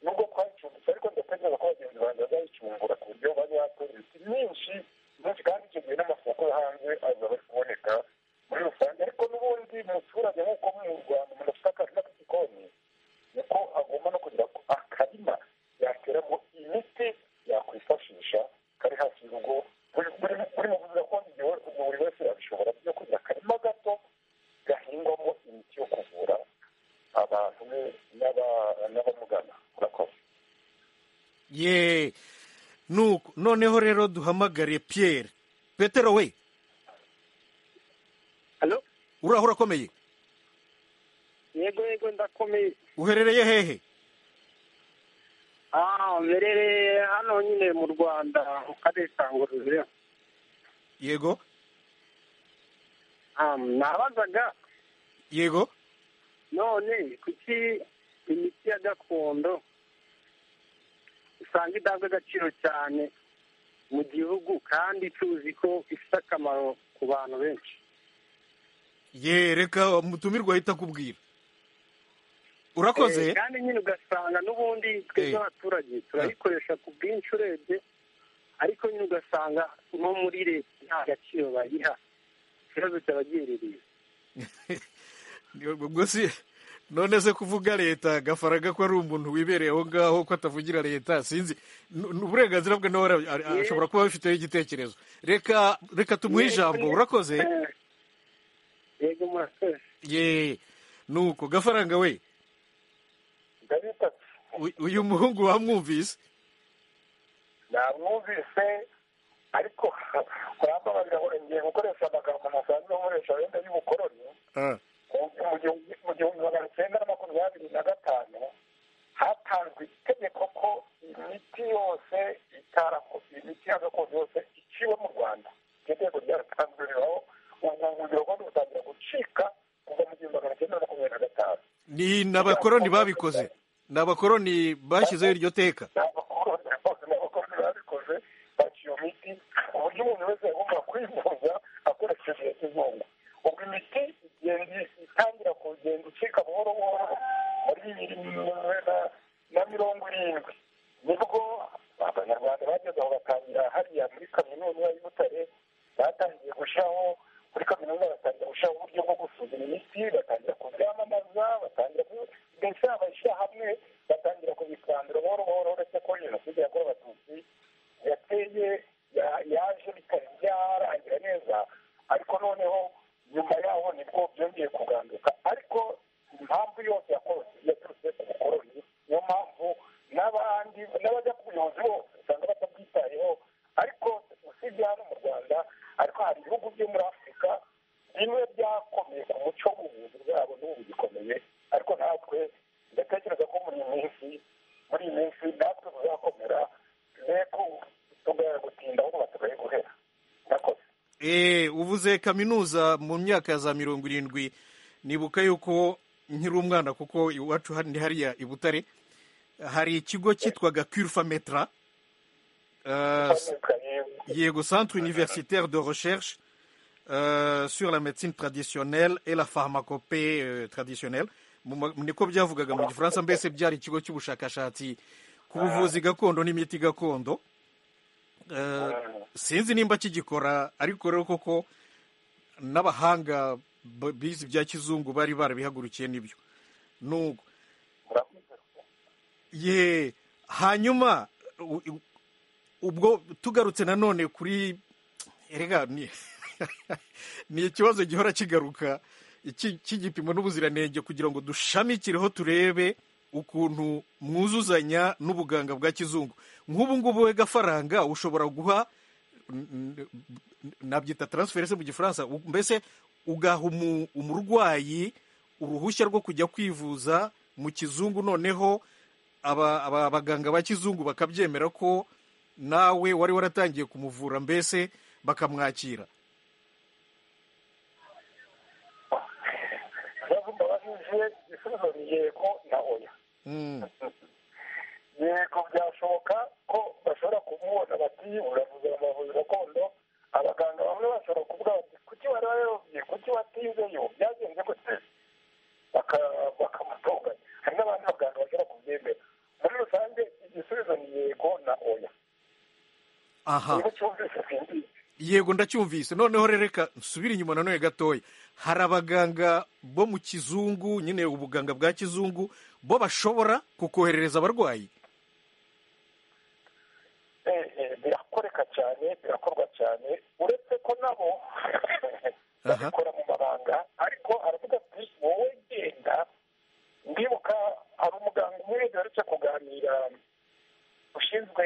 nubwo twayicumbitse ariko ndatekereza ko bagenzi banjye bazayicungura ku buryo bajya batora imiti myinshi myinshi kandi icyo gihe n'amasoko yo hanze aza bari kuboneka ye nuko noneho rero duhamagare Pierre petero we Halo? urahora urakomeye yego yego ndakomeye uherereye hehe ah mberereye hano nyine mu rwanda mu karere ka ngororero yego Ah, nabazaga yego none kuki imiti ya gakondo usanga idahabwa agaciro cyane mu gihugu kandi tuzi ko ifite akamaro ku bantu benshi ye reka umutumirwa ahita akubwira urakoze Eh, kandi nyine ugasanga n'ubundi twebwe Eh. abaturage turayikoresha ku bwinshi urebye ariko nyine ugasanga nko muri leta nta gaciro bayiha ikibazo cyabagiherereye ubwo si none se kuvuga leta gafaraga ko ari umuntu wibereye aho ngaho ko atavugira leta sinzi N- n- uburenganzira bwe nawe ara- ara- ashobora kuba abifiteho igitekerezo reka reka tumuhe ijambo urakoze Eh, yego murakoze ye nuko gafaranga we ndabitatu u- uyu muhungu wamwumvise namwumvise ariko kurambabarira ngo ngiye gukoresha amagambo nasanzwe nkoresha wenda y'ubukoroni Ah, mu gihumbi mu gihumbi magana cyenda na makumyabiri na gatanu hatanzwe itegeko ko imiti yose itarakoze imiti ya gakondo yose iciwe mu rwanda iryo tegeko ryaratanzwe riraho ubu ngubu rwanda rutangira gucika kuva mu gihumbi magana cyenda na makumyabiri na gatanu ni ni abakoroni babikoze ni abakoroni bashyizeho iryo teka n'abakoroni bose n'abakoroni babikoze baciye iyo miti ku buryo umuntu wese yagomba kwivuza akoresheje iyo kizungu ubwo imiti igenda itangira kugenda icika buhoro buhoro muri na, na mirongo irindwi nibwo abanyarwanda bageze aho batangira hariya muri kaminuza y'i butare batangiye gushyiraho muri kaminuza batangira gushyiraho uburyo bwo gusuzuma imiti batangira kubyamamaza batangira ku- mbese abashyirahamwe batangira kubikandura buhoro buhoro uretse ko jenoside yakorewe abatutsi yateye ya- yaje bitari byarangira neza ariko noneho nyuma yaho nibwo byongeye kuganduka ariko impamvu yose yakoze yaturutse ku bukoroni niyo mpamvu n'abandi n'abajya ku buyobozi bose usanga batabwitayeho ariko usibye hano mu rwanda ariko hari ibihugu byo muri afurika bimwe byakomeye ku muco w'ubuvuzi bwabo n'ubu bigikomeye ariko natwe ndatekereza ko muri iyi minsi muri iyi minsi natwe tuzakomera mbego tugaya gutinda ahubwo basigaye guhera murakoze Eh, uvuze kaminuza mu myaka ya za mirongo irindwi nibuka yuko nkiri umwana kuko iwacu hari- ni hariya i butare hari ikigo cyitwaga curfametra euh, yego centre universitaire de recherche euh, sur la médecine traditionnelle et la pharmacopée euh, traditionnelle Mu ma- niko byavugaga mu gifaransa mbese byari ikigo cy'ubushakashatsi ku buvuzi gakondo n'imiti gakondo Euh, sinzi nimba kigikora ariko rero koko n'abahanga b- bize ibya kizungu bari barabihagurukiye nibyo nuko ye hanyuma u- u- ubwo tugarutse nanone kuri erega ni ni ikibazo gihora kigaruka iki- cy'igipimo n'ubuziranenge kugira ngo dushamikireho turebe ukuntu mwuzuzanya n'ubuganga bwa kizungu nk'ubu ngubu we gafaranga ushobora guha n- n- nabyita transfer se mu gifaransa u- mbese ugaha umu- umurwayi uruhushya rwo kujya kwivuza mu kizungu noneho aba- aba- abaganga ba kizungu bakabyemera ko nawe wari waratangiye kumuvura mbese bakamwakira ibibazo mbabajije igisubizo ni yego na oya Mm. yego byashoboka ko bashobora kumubona bati uravuze amavuzi gakondo abaganga bamwe bashobora kuvuga bati kuki wari wayobye kuki watizeyo byagenze gute baka- bakamutonganya hari n'abandi baganga bashobora kubyemera muri rusange igisubizo ni yego na oya aha niba cyumvise sinzi yego ndacyumvise noneho rero reka nsubire inyuma nanone gatoya hari abaganga bo mu kizungu nyine ubuganga bwa kizungu bo bashobora kukoherereza abarwayi Eh, eh, birakoreka cyane birakorwa cyane uretse ko nabo babikora mu mabanga ariko aravuga ati wowe genda ndibuka hari umuganga umwe duherutse kuganira ushinzwe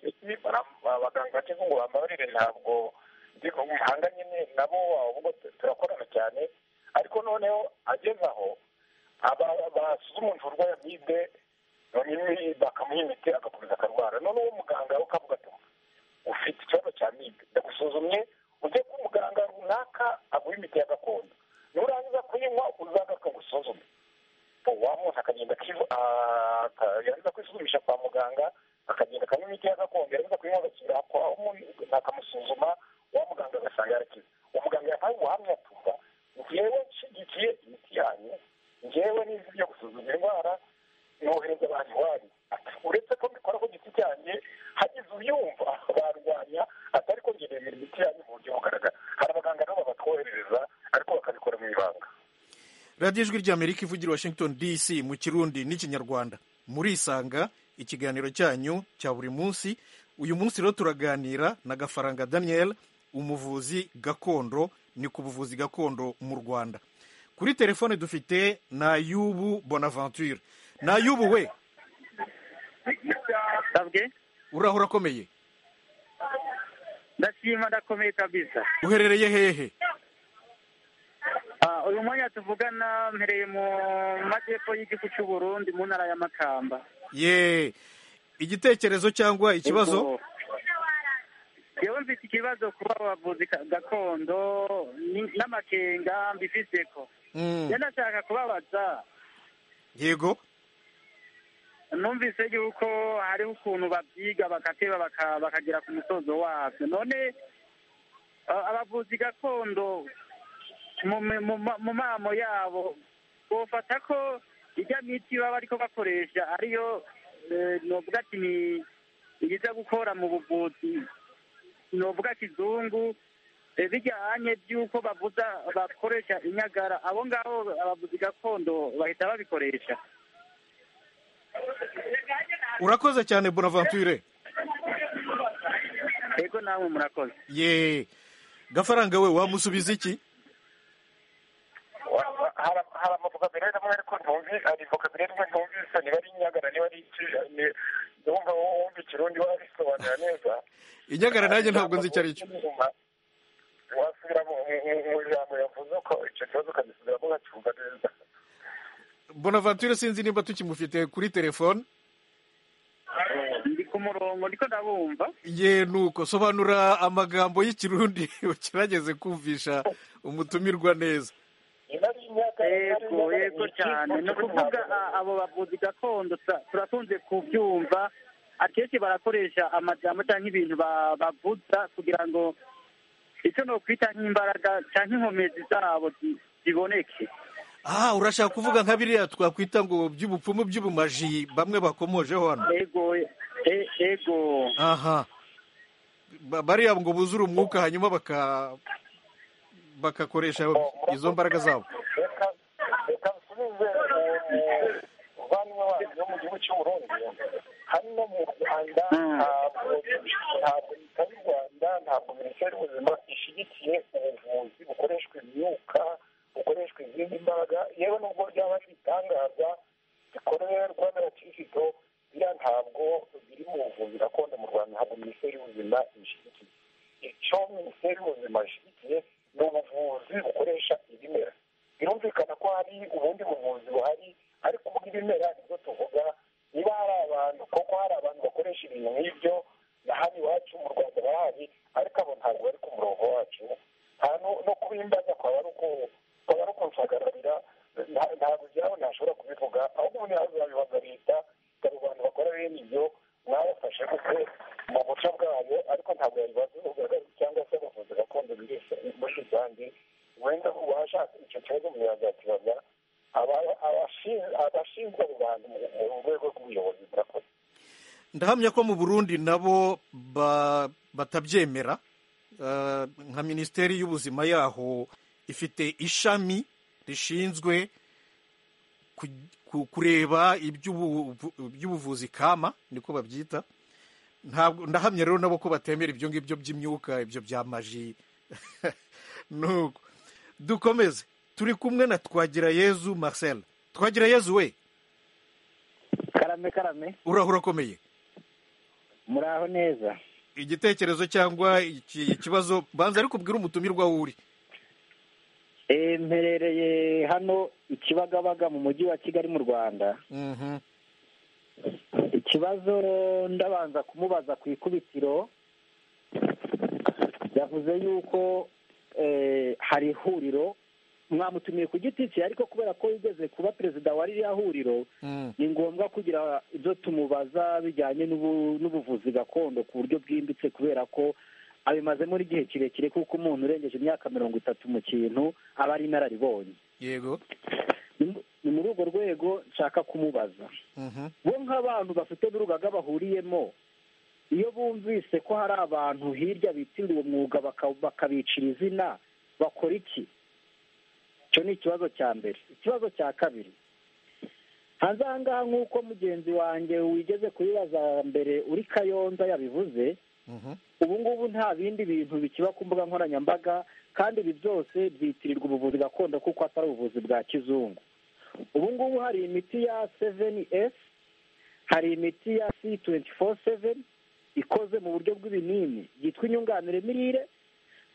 abaganga bakize ngo bambabarire ntabwo ndi umuhanga nyine nabo ahubwo turakorana cyane ariko noneho ageze aho basuzuma umuntu urwaye amibe noneho bakamuha imiti agakomeza akarwara noneho uwo muganga ukavuga ati ufite ikibazo cya amibe ndagusuzumye ujye ku muganga runaka aguha imiti ya gakondo nurangiza kuyinywa uzaza akagusuzuma wa muntu akagenda yarangiza kwisuzumisha kwa muganga akagenda akanywa imiti ya gakondo yarangiza kuyinywa agakira akamusuzuma wa muganga agasanga yarakize umuganga yahaye ubuhamya atumva ngewe nshyigikiye imiti yanyu ngewe n'izi byo gusuzuma indwara nohereza abantu iwanyu uretse ko mbikora ku giti cyanjye hagize uyumva barwanya atari ko ngenera imiti yanyu mu buryo bugaragara hari abaganga nabo babatwoherereza ariko bakabikora mu ibanga radiyo ijwi ry'amerika ivugira washington dc mu kirundi n'ikinyarwanda murisanga ikiganiro cyanyu cya buri munsi uyu munsi rero turaganira na gafaranga daniel umuvuzi gakondo ni ku buvuzi gakondo mu rwanda kuri telefone dufite na yubu bonaventure na yubu we uraho urakomeye ndashima ndakomeye kabisa uherereye hehe Ah, uyu mwanya tuvugana mpereye mu majyepfo y'igihugu cy'u Burundi mu ntara ya Makamba ye igitekerezo cyangwa ikibazo Yego. Jewe mfite ikibazo kuba abavuzi ka- gakondo ni- n'amakenga mbifise ko Mm, rero ndashaka kubabaza yego numvise yuko hariho ukuntu babyiga bakateba baka- bakagera ku musozo wabyo none ah, abavuzi gakondo mu mu- mu- mu mamo yabo bofata ko ijya miti baba ariko bakoresha ariyo eh, novuga ati ni iyiza gukora mu buvuzi novuga kizungu eh, bijyanye by'uko bavuza bakoresha inyagara abo ngabo abavuzi gakondo bahita babikoresha urakoze cyane bonaventure yego namwe murakoze ye gafaranga we wamusubiza iki Wa- hari- hari amavokabulari amwe ariko ntumvi hari vokabulari imwe ntumvise niba ari inyagara niba ari iki- ni- wumva wumva ikirundi warabisobanura neza inyagara nanjye ntabwo nzi icyo ari cyo wasubira mu mu- mu- mu ijambo yavuze uko icyo kibazo ukagisubiramo ukacyumva neza bonaventure sinzi niba tukimufite kuri telefone ndi ku murongo ndiko ndabumva ye nuko sobanura amagambo y'ikirundi ugerageze kumvisha umutumirwa neza niba ari imyaka yego yego cyane ni ukuvuga a- abo bavuzi gakondo tura- turakunze kubyumva akenshi barakoresha amajambo cyangwa ibintu ba- bavuza kugira ngo icyo ni ukwita nk'imbaraga cyangwa inkomezi zabo zi- ziboneke aha urashaka kuvuga nka biriya twakwita ngo by'ubupfumu by'ubumaji bamwe bakomojeho hano yego e- yego aha Ba- bariya ngo buzure umwuka hanyuma baka bagakoresha izo mbaraga zabo reka reka nsubize umuvandimwe wanyu wo mu gihugu cy'u Burundi hano mu rwanda ntabwo ntabwo leta y'u rwanda ntabwo minisiteri y'ubuzima ishyigikiye ubuvuzi bukoreshwa imyuka bukoreshwa izindi mbaraga yewe nubwo ryaba ari ibitangaza bikorerwa n'abakirisitu biriya ntabwo biri mu buvuzi gakondo mu rwanda ntabwo minisiteri y'ubuzima ibishyigikiye icyo minisiteri y'ubuzima ishyigikiye ni ubuvuzi bukoresha ibimera birumvikana ko hari ubundi buvuzi buhari ariko bw'ibimera nibwo tuvuga niba hari abantu koko hari abantu bakoresha ibintu nk'ibyo na hano iwacu mu rwanda barahari ariko abo ntabwo bari ku murongo wacu nta no- no kubimbaza kwaba ari uku- kwaba ari ukunshagararira nta- ntabwo byabo ntashobora kubivuga ahubwo ubundi nawe zabibaza leta dore abantu bakora bene ibyo mwabafashe kuko mu buryo bwayo ariko ntabwo yabibaza urugaga cyangwa se abavuzi gakondo muri muri rusange wenda uwashatse icyo kibazo umuntu yazakibaza aba- abashin- abashinzwe abo bantu mu- mu rwego rw'ubuyobozi murakoze ndahamya ko mu burundi nabo ba- batabyemera Eh, nka minisiteri y'ubuzima yaho ifite ishami rishinzwe ku- ku- kureba iby'ubu- iby'ubuvuzi kama niko babyita ntabwo ndahamya rero nabo ko batemera ibyo ngibyo by'imyuka ibyo bya maji nuko dukomeze turi kumwe na twagira yezu marcel twagira yezu we karame karame urahura ukomeye muraho neza igitekerezo cyangwa iki- ikibazo banza ariko ubwire umutumirwa aho uri Eh, mperereye hano ikibagabaga mu mujyi wa kigali mu rwanda Mhm. ikibazo ndabanza kumubaza ku ikubitiro yavuze yuko eh, hari ihuriro mwamutumiye ku giti cye ariko kubera ko yigeze kuba perezida wa ririya huriro Mm. ni ngombwa kugira ibyo tumubaza bijyanye n'ubu- n'ubuvuzi gakondo ku buryo bwimbitse kubera ko abimazemo igihe kirekire kuko umuntu urengeje imyaka mirongo itatu mu kintu aba ari inararibonye yego Ni- ni muri urwo rwego nshaka kumubaza Mhm. bo nk'abantu bafite n'urugaga bahuriyemo iyo bumvise ko hari abantu hirya bitirira umwuga baka- bakabicira izina bakora iki icyo ni ikibazo cya mbere ikibazo cya kabiri hanze aha ngaha nk'uko mugenzi wanjye wigeze kubibaza mbere uri kayonza yabivuze Mhm. ubu ngubu nta bindi bintu bikiba ku mbuga nkoranyambaga kandi ibi byose byitirirwa ubuvuzi gakondo kuko atari ubuvuzi bwa kizungu ubu ngubu hari imiti ya seveni esi hari imiti ya si tuwenti foru seveni ikoze mu buryo bw'ibinini yitwa inyunganire mirire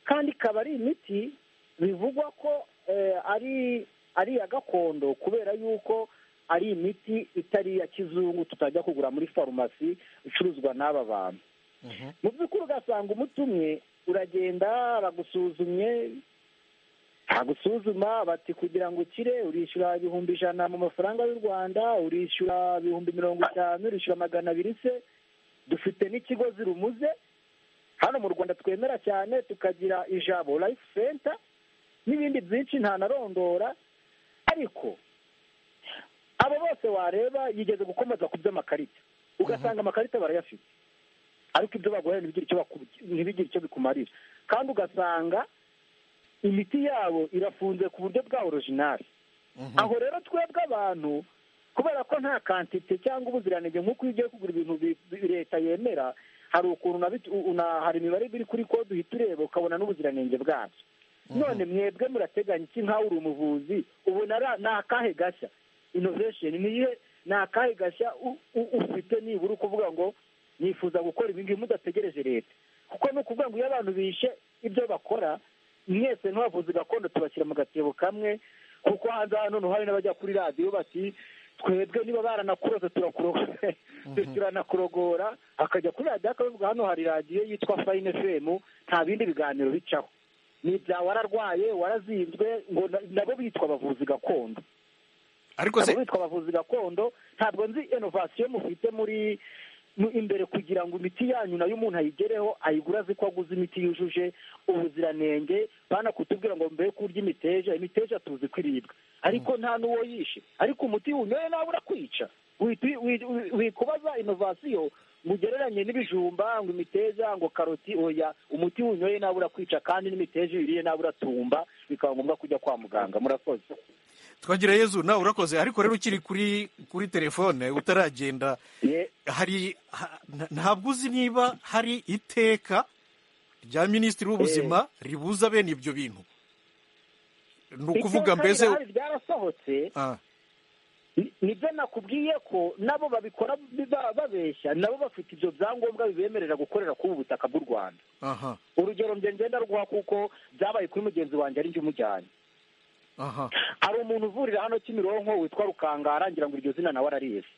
kandi ikaba ari imiti bivugwa ko eh, ari ari iya gakondo kubera yuko ari imiti itari iya kizungu tutajya kugura muri farumasi icuruzwa n'aba bantu mu by'ukuri ugasanga umuti umwe uragenda baragusuzumye bagusuzuma bati kugira ngo ukire urishyura ibihumbi ijana mu mafaranga y'u rwanda urishyura ibihumbi mirongo itanu urishyura magana abiri se dufite n'ikigo zirumuze hano mu rwanda twemera cyane tukagira ijabo life center n'ibindi byinshi ntanarondora ariko abo bose wareba yigeze gukomeza ku by'amakarita ugasanga amakarita barayafite ariko ibyo baguhaye ntibigire icyo baku- ntibigire icyo bikumarira kandi ugasanga imiti yabo irafunze ku buryo bwa orojinari aho rero twebwe abantu kubera ko nta kantite cyangwa ubuziranenge nk'uko iyo ugiye kugura ibintu bi- bi- leta yemera hari ukuntu unabit- u- una- hari imibare biri kuri kode uhita ureba ukabona n'ubuziranenge bwabyo none mwebwe murateganya iki nkawe uri umuvuzi ubona ari- ni akahe gashya inovesheni niye ni akahe gashya u- u- ufite nibura ukuvuga ngo nifuza gukora ibi ngibi mudategereje leta kuko ni ukuvuga ngo iyo abantu bishe ibyo bakora mwese nk'abavuzi gakondo tubashyira mu gatebo kamwe kuko hanze hano noneho hari n'abajya kuri radiyo bati twebwe niba baranakuroze turakurogora turanakugora akajya kuri radiyo akavuga hano hari radiyo yitwa fayine femu nta bindi biganiro bicaho ni ibya wararwaye warazinzwe ngo na- nabo bitwa abavuzi gakondo ariko se ntabwo bitwa abavuzi gakondo ntabwo nzi inovasiyo mufite muri mu- imbere kugira ngo imiti yanyu nayo umuntu ayigereho ayigura azi ko aguze imiti yujuje ubuziranenge banakutubwira ngo mbere kurya imiteja imiteja tuzi ko iribwa ariko nta n'uwo yishe ariko umuti unyoye nawe urakwica Wihita wi- wi- wi- wikubaza inovasiyo ngo ugereranye n'ibijumba ngo imiteja ngo karoti oya umuti unyoye nawe urakwica kandi n'imiteja iyo uyiriye nawe uratumba bikaba ngombwa kujya kwa muganga murakoze twagira yezu nawe urakoze ariko rero ukiri kuri kuri telefone utaragenda Ye- hari ha- nta- ntabwo uzi niba hari iteka rya minisitiri w'ubuzima ribuza bene ibyo bintu ni ukuvuga Iteka mbese rirahari ryarasohotse Ah, ni- nibyo nakubwiye ko nabo babikora biba- babeshya nabo bafite ibyo byangombwa bibemerera gukorera kuri ubu butaka bw'u rwanda aha urugero njye ngenda ruguha kuko byabaye kuri mugenzi wanjye ari njye umujyanye aha hari umuntu uvurira hano kimironko witwa rukangara ngira ngo iryo zina nawe ararizi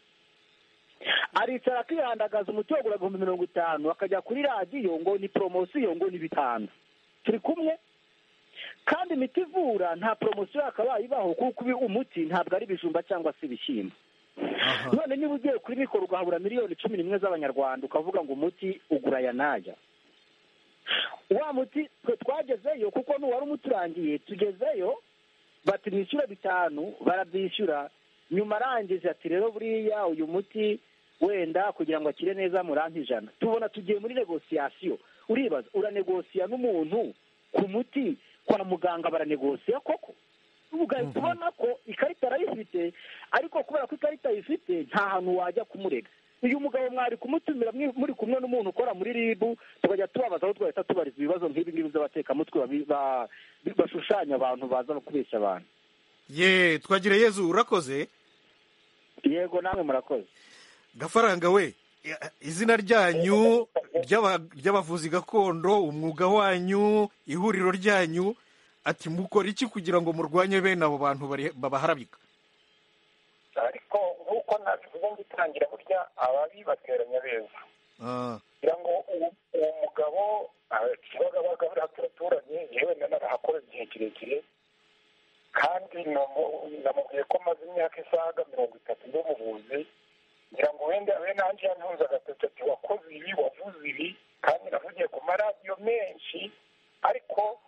aricara akihandagaza umuti wagura ibihumbi mirongo itanu akajya kuri radiyo ngo ni poromosiyo ngo ni bitanu turi kumwe kandi imiti ivura nta poromosiyo yakabaye ibaho kuko uyu umuti ntabwo ari ibijumba cyangwa se ibishyimbo aha none niba ugiye kuri mikoro ugahabura miliyoni cumi n'imwe z'abanyarwanda ukavuga ngo umuti ugura aya n'aya wa muti twe twagezeyo kuko n'uwari umuturangiye tugezeyo bati mwishyure bitanu barabyishyura nyuma arangije ati rero buriya uyu muti wenda kugira ngo akire neza muranti ijana tubona tugiye muri negosiyasiyo uribaza uranegosiya n'umuntu ku muti kwa muganga baranegosiya koko ugahita ubona ko ikarita arayifite ariko kubera ko ikarita ayifite nta hantu wajya kumurega uyu mugabo mwari kumutumira mwi- muri kumwe n'umuntu ukora muri ribu tukajya tubabaza aho twahita tubariza ibibazo nk'ibi ngibi by'abatekamutwe babi- ba- bashushanya abantu baza no kubeshya abantu ye twagira yezu urakoze yego namwe murakoze gafaranga we izina ryanyu ry'aba- ry'abavuzi gakondo umwuga wanyu ihuriro ryanyu ati mukora iki kugira ngo murwanye bene abo bantu bari- babaharabika ariko nk'uko nabivuze ngitangira burya ababibateranya beza Ah, kugira ngo uwo uwo mugabo ah, kibagabaga buriya turaturanye yewe nanarahakora igihe kirekire kandi namu- namubwiye ko maze imyaka isaga mirongo itatu ndi umuvuzi ngira ngo wenda we nanjye yantuza agatoki ati wakoze ibi wavuze ibi kandi navugiye ku maradiyo menshi ariko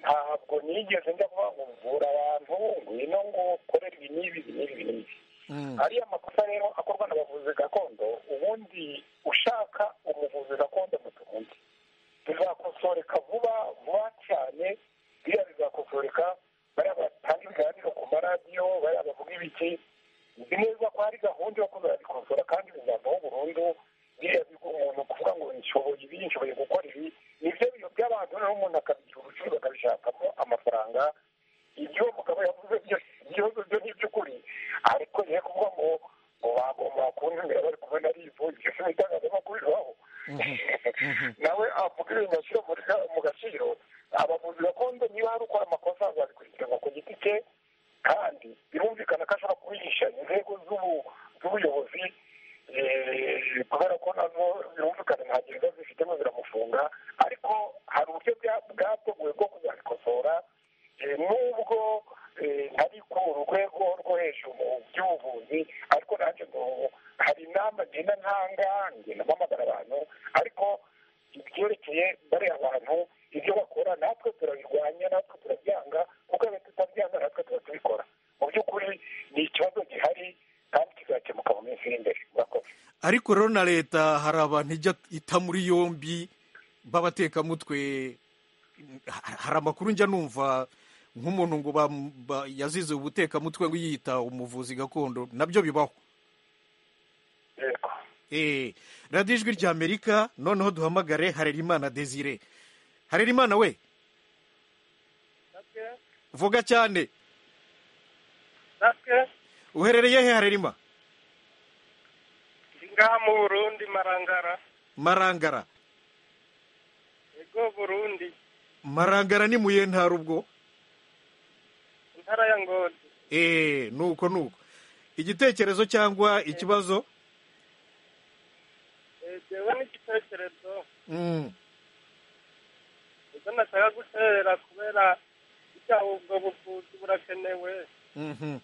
ntabwo nigeze njya kuvuga ngo vura abantu ngwino ngo ukorere ibi n'ibi ibi n'ibi ibi n'ibi mm, ariya makosa rero akorwa n'abavuzi gakondo ubundi ushaka umuvuzi gakondo mutundi tuzakosoreka vuba vuba cyane biriya bizakosoreka bariya batanga ibiganiro ku maradiyo bariya bavuga ibiki nzi neza ko hari gahunda yo kuzabikosora kandi bizavaho burundu biriya bigo umuntu kuvuga ngo nshoboye ibi nshoboye gukora ibi nibyo bintu by'abantu noneho umuntu akabigira ubucuruzi akabishakamo amafaranga ibyo mugabo yavuze byose ibibazo byo ni iby'ukuri ariko yari kuvuga ngo ngo bagomba kuntumira bari kumwe na ribu ibyo si mu itangazamakuru bibaho nawe avuga ibintu ashyira muri ga- mu gaciro abavuzi gakondo niba hari ukora amakosa azabikurikirana ku giti cye kandi birumvikana ko ashobora kubihisha inzego z'ubu- z'ubuyobozi eh, kubera ko nazo birumvikana nta gereza zifitemo ziramufunga ariko hari uburyo bwa- bwateguwe bwo kuzabikosora Eh, nubwo eh, ntari ku rwego rwo hejuru mu by'ubuvuzi ariko nanjye ngo hari inama ngenda ntanga ngenda mpamagara abantu ariko ibyerekeye bariya abantu ibyo bakora natwe turabirwanya natwe turabyanga kuko iyo tutabyanga natwe tuba tubikora mu by'ukuri ni ikibazo gihari kandi kizakemuka mu minsi iri imbere murakoze ariko rero na leta hari abantu ijya ita muri yombi b'abatekamutwe ha- hari amakuru njya numva nk'umuntu ngo bam- ba- yazize ubutekamutwe ngo yiyita umuvuzi gakondo nabyo bibaho yego Eh, radiyo ijwi ry'amerika noneho duhamagare harerimana desire harerimana we vuga cyane natwe uherereye he harerima ndi ngaha mu burundi marangara marangara ego burundi marangara ni muye ntara ubwo intara ya ngozi eee nuko nuko igitekerezo cyangwa ikibazo Eh, jewe n'igitekerezo Mm, ubwo nashaka gutera kubera ijya ubwo buvuzi burakenewe mhm,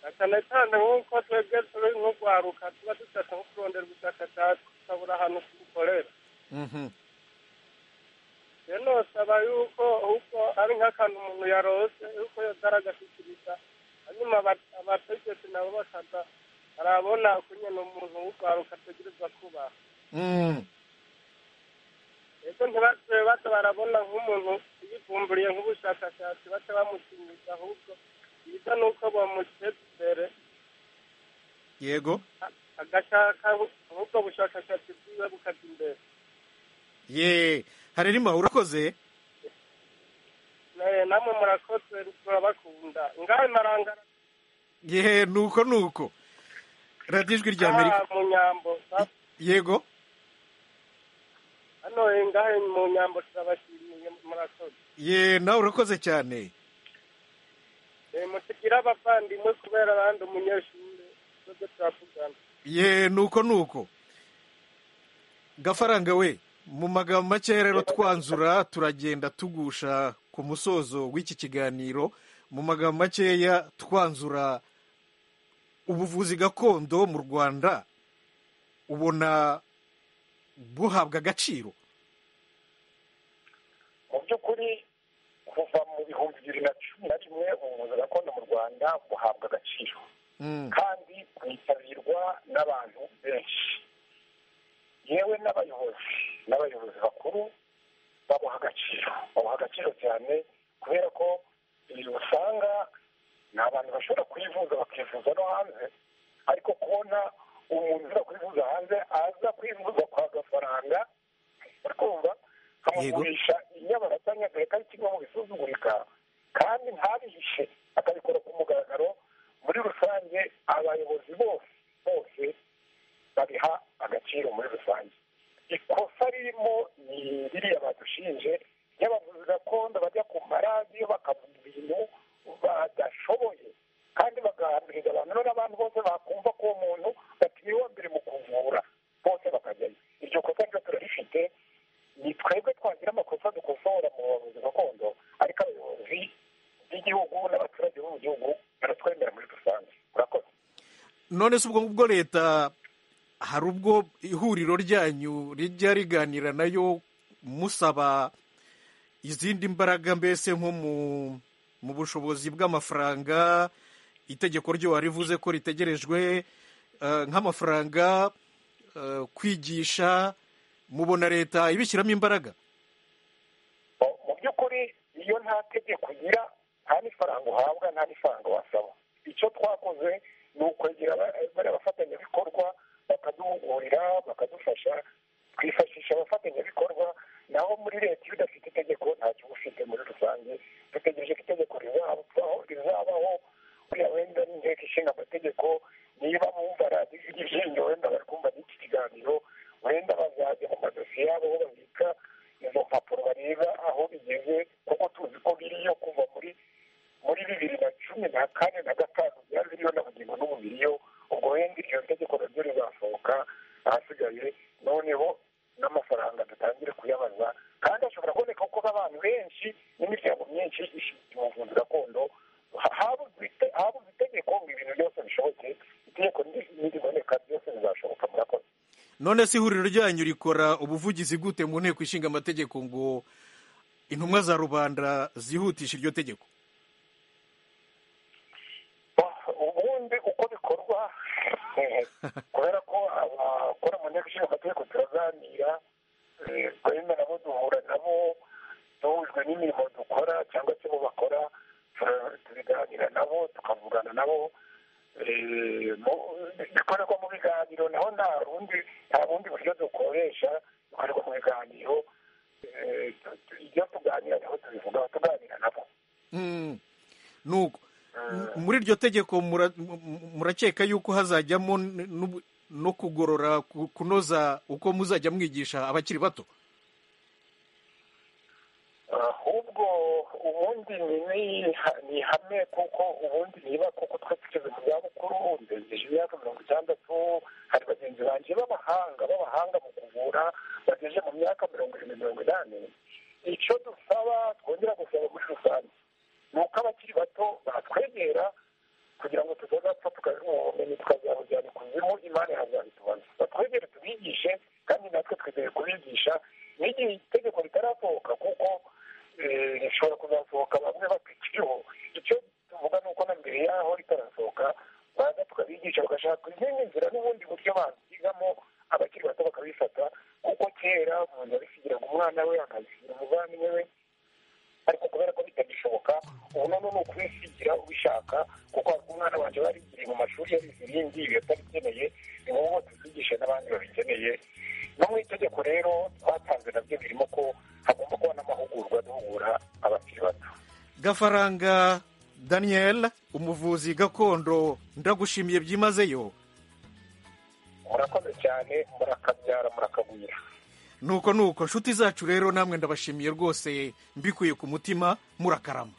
na cyane cyane nk'uko twebwe turi nk'urwaruka tuba dushaka nko kurondera ubushakashatsi tukabura ahantu tubukorera mhm, rero nosaba yuko uko ari nk'akantu umuntu yarose yuko yotara agashyikiriza hanyuma aba- abategetsi nabo bakaza barabona kunyena umuntu w'urwaruka ategerezwa kubaha mm, ese ntibace baca barabona nk'umuntu yivumburiye nk'ubushakashatsi baca bamushimiza ahubwo byiza ni uko bamuteza imbere yego a- agashaka ahubwo bushakashatsi bwiwe bukaza imbere ye harerima urakoze Na- namwe murakoze turabakunda ngaho marangara ye nuko nuko radiyo ijwi ry'amerika mu nyambo sa- yego hano ngaho mu nyambo turabashimiye murakoze ye nawe urakoze cyane Eh, musigire abavandimwe kubera abandi umunyeshuri tuze turavugana ye nuko nuko gafaranga we mu magambo make rero twanzura turagenda tugusha ku musozo w'iki kiganiro mu magambo makeya twanzura ubuvuzi gakondo mu rwanda ubona buhabwa agaciro mu by'ukuri kuva mu bihumbi bibiri na cumi na rimwe ubuvuzi gakondo mu rwanda buhabwa agaciro Mm, kandi bwitabirwa n'abantu benshi yewe n'abayobozi n'abayobozi bakuru babuha agaciro babuha agaciro cyane kubera ko ibi usanga ni abantu bashobora kwivuza bakivuza no hanze ariko kubona umuntu ushobora kwivuza hanze aza kwivuza kwa gafaranga urumva kamugurisha inyabarasanya akareka ari kimwe mu bisuzugurika kandi ntabihishe akabikora ku mugaragaro muri rusange abayobozi bose bose rusange ikosa ririmo ni ririya badushinje iyo abavuzi gakondo bajya ku maradiyo bakavuga ibintu badashoboye kandi bagahambiriza abantu none abantu bose bakumva ko uwo muntu batiriwe wa mbere mu kuvura bose bakajyayo iryo kosa ryo turarifite ni twebwe twagira amakosa dukosora mu bavuzi gakondo ariko abayobozi b'igihugu n'abaturage bo mu gihugu baratwemera muri rusange murakoze none se ubwo ngubwo leta hari ubwo ihuriro ryanyu rijya riganira nayo musaba izindi mbaraga mbese nko mu mu bushobozi bw'amafaranga itegeko ryo warivuze ko ritegerejwe eh, nk'amafaranga eh, kwigisha mubona leta ibishyiramo imbaraga mu by'ukuri iyo nta tegeko ugira nta n'ifaranga uhabwa nta n'ifaranga wasaba icyo twakoze ni ukwegera ba- bariya bafatanyabikorwa bakaduhugurira bakadufasha twifashisha abafatanyabikorwa naho muri leta iyo udafite itegeko ntacyo uba ufite muri rusange dutegereje ko itegeko rizabaho rizabaho buriya wenda n'inteko ishinga amategeko niba bumva radiyo iryinyo wenda bari kumva n'iki kiganiro wenda bazajya mu madosiye yabo aho babika izo mpapuro bareba aho bigeze kuko tuzi ko biriyo kuva muri muri bibiri na cumi na kane na gatanu byari biriyo na bugingo n'ubu biriyo ubwo wenda iryo tegeko naryo rizasohoka ahasigaye noneho n'amafaranga dutangire kuyabaza kandi ashobora kuboneka kuko abantu benshi n'imiryango myinshi ishinzwe ubuvuzi gakondo ha- habuze ite- habuze itegeko ngo ibintu byose bishoboke itegeko ni- niriboneka byose bizashoboka murakoze none se ihuriro ryanyu rikora ubuvugizi gute mu nteko ishinga amategeko ngo intumwa za rubanda zihutishe iryo tegeko ubundi uko bikorwa kubera ko abakora mu nteko ishinga amategeko turaganira eh, twemera nabo duhura nabo duhujwe n'imirimo dukora cyangwa se bo bakora tura- tubiganira nabo tukavugana nabo eh, mu- bikorerwa mu biganiro naho nta rundi nta bundi buryo dukoresha bikorerwa mu biganiro Eh, tu- tu- ibyo tuganira niho tubivugaho tuganira nabo Mm. nuko M- muri iryo tegeko mura- mu- mu- murakeka yuko hazajyamo n- n'ubu- no kugorora ku- kunoza uko muzajya mwigisha abakiri bato ahubwo ubundi ni ni- ni ihame kuko ubundi niba kuko twe tugeze mu zabukuru ndegeje imyaka mirongo itandatu hari bagenzi banjye b'abahanga b'abahanga mu kuvura bageze mu myaka mirongo irindwi mirongo inani icyo dusaba twongera gusaba muri rusange ni uko abakiri bato batwegera kugira ngo tutazapfa tukagira ubumenyi tukazabujyana ikuzimu imana yazabitubaza batwegere tubigishe kandi natwe twizeye kubigisha n'igihe itegeko ritarasohoka kuko eh, rishobora kuzasohoka bamwe bakikiriho icyo tuvuga ni uko na mbere yaho ritarasohoka baza tukabigisha bagashaka izindi nzira n'ubundi buryo bazigamo abakiri bato bakabifata kuko kera umuntu yabishyikiraga umwana we akabishyikira umuvandimwe we ariko kubera ko bitagishoboka ubu noneho ni ukubisigira ubishaka kuko hari umwana wanjye warigiriye mu mashuri yabize ibindi ibi atarikeneye ni wowe tuzigishe n'abandi babikeneye no mu itegeko rero twatanze nabyo birimo ko hagomba kuba n'amahugurwa duhugura abakiri bato gafaranga daniel umuvuzi gakondo ndagushimiye byimazeyo murakoze cyane murakabyara murakagwira nuko nuko nshuti zacu rero namwe ndabashimiye rwose mbikuye ku mutima murakarama